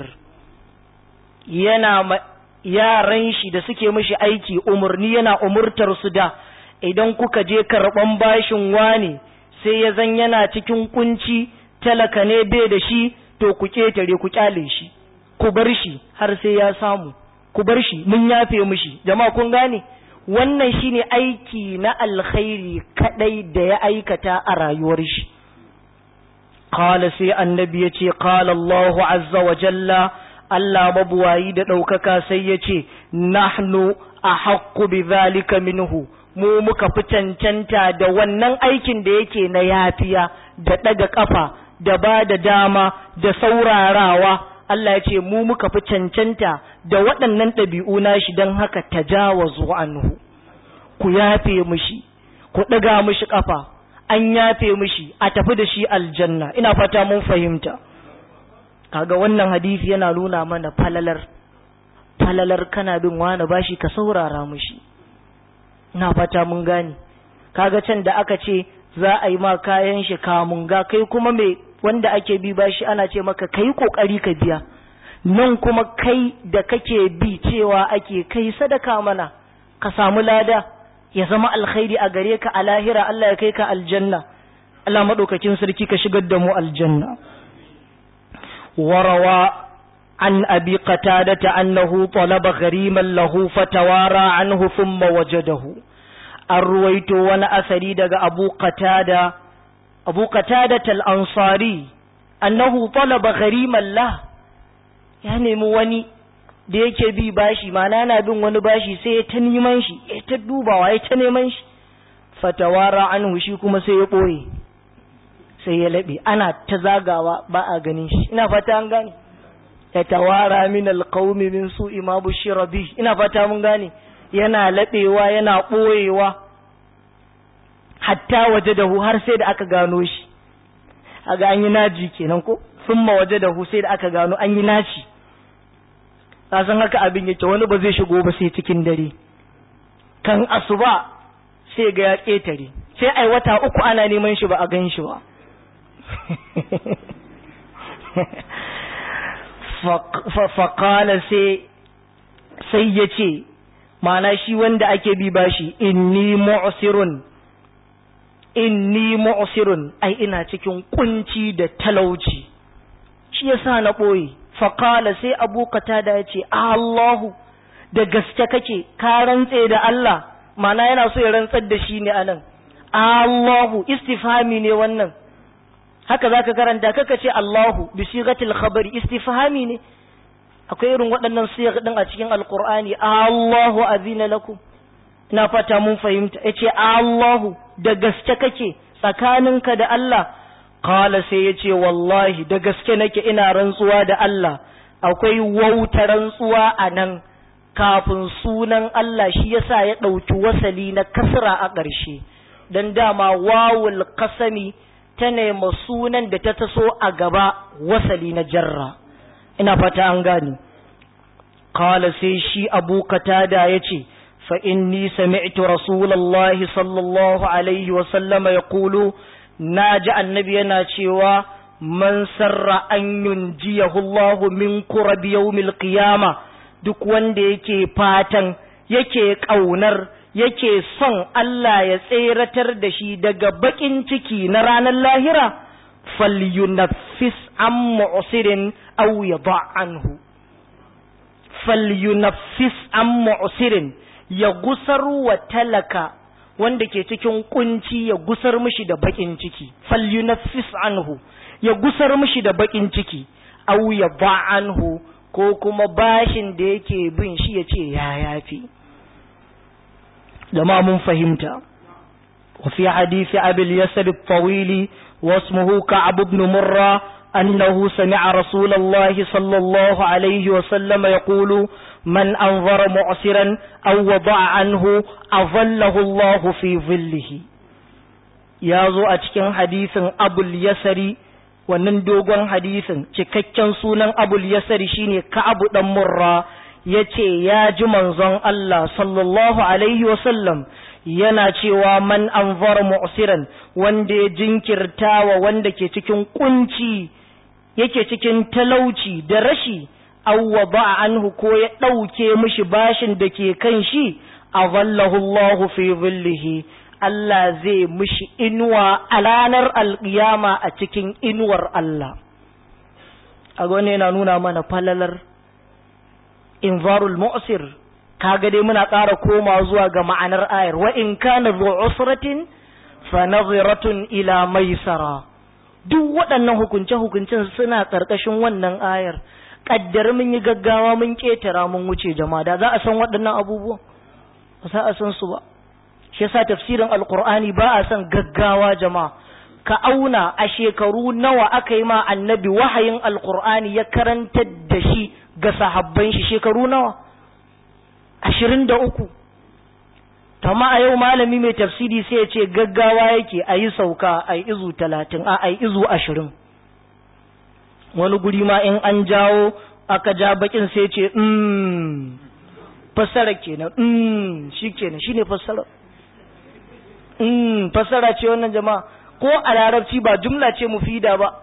yana yaran shi da suke mishi aiki umarni yana umurtar su da idan kuka je karɓan bashin wane sai ya zan yana cikin kunci talaka ne bai da shi to ku ketare ku kyale shi ku bar shi har sai ya samu ku bar shi mun yafe mishi jama'a kun gane wannan shine aiki na alkhairi kadai da ya aikata a rayuwar shi qala sai annabi yace qala Allahu azza wa jalla Allah mabuwayi da daukaka sai yace nahnu ahaqqu bidhalika minhu mu muka fi cancanta da wannan aikin da yake na yafiya da daga kafa da ba da dama da saurarawa Allah ya ce mu muka fi cancanta da waɗannan ɗabi'u nashi don haka tajawazu anhu ku yafe mishi ku ɗaga mishi ƙafa an yafe mishi a tafi da shi aljanna ina fata mun fahimta kaga wannan hadisi yana nuna mana falalar falalar kana bin wani bashi ka saurara mishi ina fata mun gane kaga can da aka ce za a yi ma kayan shi kamun ga kai kuma mai wanda ake bi bashi ana ce maka kai kokari ka biya nan kuma kai da kake bi cewa ake kai sadaka mana ka samu lada ya zama alkhairi a gare ka a lahira Allah ya kai ka aljanna Allah madaukakin sarki ka shigar da mu aljanna warawa an abi qatadata annahu talaba ghariman lahu fatawara anhu thumma wajadahu an ruwaito wani asari daga abu qatada abu qatada al-ansari annahu talaba ghariman lah ya nemi wani da yake bi bashi mana na bin wani bashi sai ya ta neman shi ya ta dubawa ya ta neman shi fatawara anhu shi kuma sai ya boye sai ya labe ana ta zagawa ba a ganin shi ina fata an gane ya tawara min alqaumi min su'i ma bushira bi ina fata mun gane yana labewa yana boyewa hatta waje da hu har sai da aka gano shi aga an yi naji kenan ko summa waje da hu sai da aka gano an yi naci ka san haka abin yake wani ba zai shigo ba sai cikin dare kan asuba sai ga ya ƙetare sai ai wata uku ana neman shi ba a gan shi ba faƙala sai sai ya ce mana shi wanda ake bi bashi inni mu'sirun inni mu'sirun ai ina cikin kunci da talauci shi yasa na ɓoye faƙala sai abu da ya ce Allahu da gaske kake ka rantse da Allah mana yana so ya rantsar da shi ne anan Allahu istifhami ne wannan haka zaka karanta kaka ce Allahu bi sigatil khabari istifhami ne akwai irin waɗannan siyar din a cikin alqur'ani Allahu azina lakum ina fata mun fahimta yace Allahu da gaske kake tsakaninka da Allah qala sai yace wallahi da gaske nake ina rantsuwa da Allah akwai wauta rantsuwa a nan kafin sunan Allah shi yasa ya ɗauki wasali na kasra a ƙarshe don dama wawul kasami ta nema sunan da ta taso a gaba wasali na jarra ina fata an gani kala sai shi abu katada ya ce fa inni sami'tu rasulallahi sallallahu alaihi wasallama ya kulu na ji annabi yana cewa man sarra an yunjiyahu Allahu min kurabi yawmil qiyama duk wanda yake fatan yake kaunar yake son Allah ya tseratar da shi daga bakin ciki na ranar lahira falyunaffis an mu'sirin aw yada anhu falyunaffis an mu'sirin ya gusar wa talaka wanda ke cikin kunci ya gusar mishi da bakin ciki falyunaffis anhu ya gusar mishi da bakin ciki aw ya anhu ko kuma bashin da yake bin shi ya ce ya yafi jama'a mun fahimta wa fi hadisi abil yasir tawili wasmuhu ka'ab ibn murra annahu sami'a rasulullahi sallallahu alaihi wa sallam yaqulu man anzara mu'siran aw wada'a anhu adallahu Allah fi dhillihi ya zo a cikin hadisin abul yasari wannan dogon hadisin cikakken sunan abul yasari shine ka'abu dan murra yace ya ji manzon Allah sallallahu alaihi wasallam yana cewa man anzar mu'siran wanda ya jinkirta wa wanda ke cikin kunci yake cikin talauci da rashi aw wada'a anhu ko ya dauke mishi bashin da ke kan shi avallahu Allahu fi dhillihi Allah zai mishi inuwa a ranar alƙiyama a cikin inuwar Allah. A gwane yana nuna mana falalar invarul mu'sir kaga dai muna ƙara koma zuwa ga ma'anar ayar wa in kana zu usratin fa nadhiratun ila maisara duk waɗannan hukunce hukuncen suna ƙarƙashin wannan ayar kaddar mun yi gaggawa mun ƙetara mun wuce jama'a da za a san waɗannan abubuwan ba za a san su ba shi yasa tafsirin alqur'ani ba a son gaggawa jama'a ka auna a shekaru nawa aka yi ma annabi wahayin alqur'ani ya karantar da shi ga sahabban shi shekaru nawa ashirin da uku tama a yau malami mai tafsiri sai ya ce gaggawa yake a yi sauka a yi izu talatin a a yi izu ashirin wani guri ma in an jawo aka ja bakin sai ce mm fassara kenan mm shi kenan shine fassara mm fassara ce wannan jama'a ko a larabci ba jumla ce mufida ba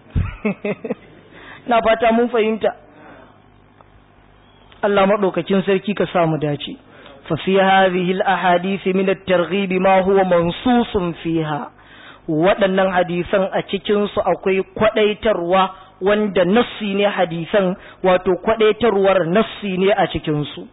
na fata mun fahimta Allah madaukakin sarki ka samu dace fa fi hadhihi al-ahadith min at-targhib ma huwa mansusun fiha waɗannan hadisan a cikin su akwai kwadaitarwa wanda nassi ne hadisan wato kwadaitarwar nassi ne a cikin su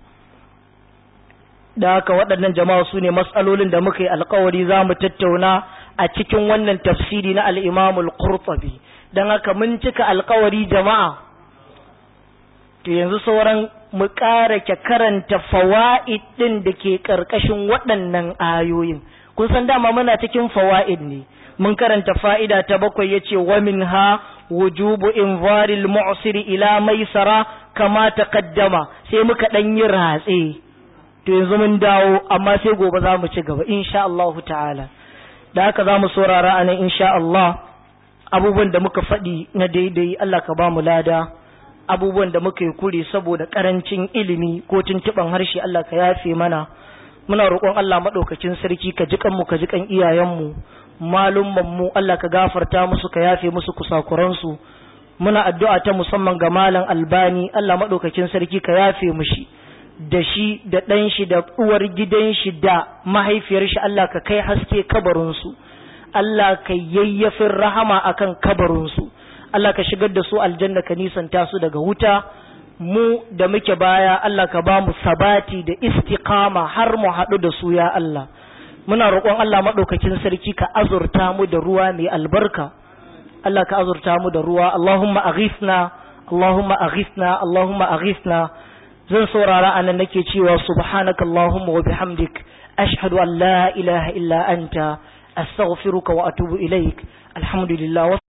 da haka waɗannan jama'a su ne matsalolin da muka yi alkawari za mu tattauna a cikin wannan tafsiri na al'imamul qurtubi don haka mun cika alkawari jama'a to yanzu sauran mu ƙara ke karanta fawa'id ɗin da ke ƙarƙashin waɗannan ayoyin kun san dama muna cikin fawa'id ne mun karanta fa'ida ta bakwai ya ce wa min ha wujubu invaril mu'siri ila maisara kama taqaddama sai muka ɗan yi ratse to yanzu mun dawo amma sai gobe za mu ci gaba insha Allah ta'ala da haka za mu saurara anan insha Allah abubuwan da muka faɗi na daidai Allah ka ba mu lada abubuwan da muka yi kure saboda karancin ilimi ko tuntuɓan harshe Allah ka yafe mana muna roƙon Allah maɗaukakin sarki ka jiƙan mu ka jiƙan iyayenmu malumman mu Allah ka gafarta musu ka yafe musu kusakuransu muna addu'a ta musamman ga malam albani Allah maɗaukakin sarki ka yafe mushi da shi da ɗan shi da uwar gidan shi da mahaifiyar shi Allah ka kai haske kabarinsu Allah ka yayyafin rahama akan kabarinsu Allah ka shigar da su aljanna ka nisanta su daga wuta mu da muke baya Allah ka ba mu sabati da istiqama har mu haɗu da su ya Allah muna roƙon Allah maɗaukakin sarki ka azurta mu da ruwa mai albarka Allah ka azurta mu da ruwa Allahumma aghithna Allahumma aghithna Allahumma aghithna zan saurara anan nake cewa subhanaka Allahumma wa bihamdik ashhadu an la ilaha illa anta astaghfiruka wa atubu ilaik alhamdulillah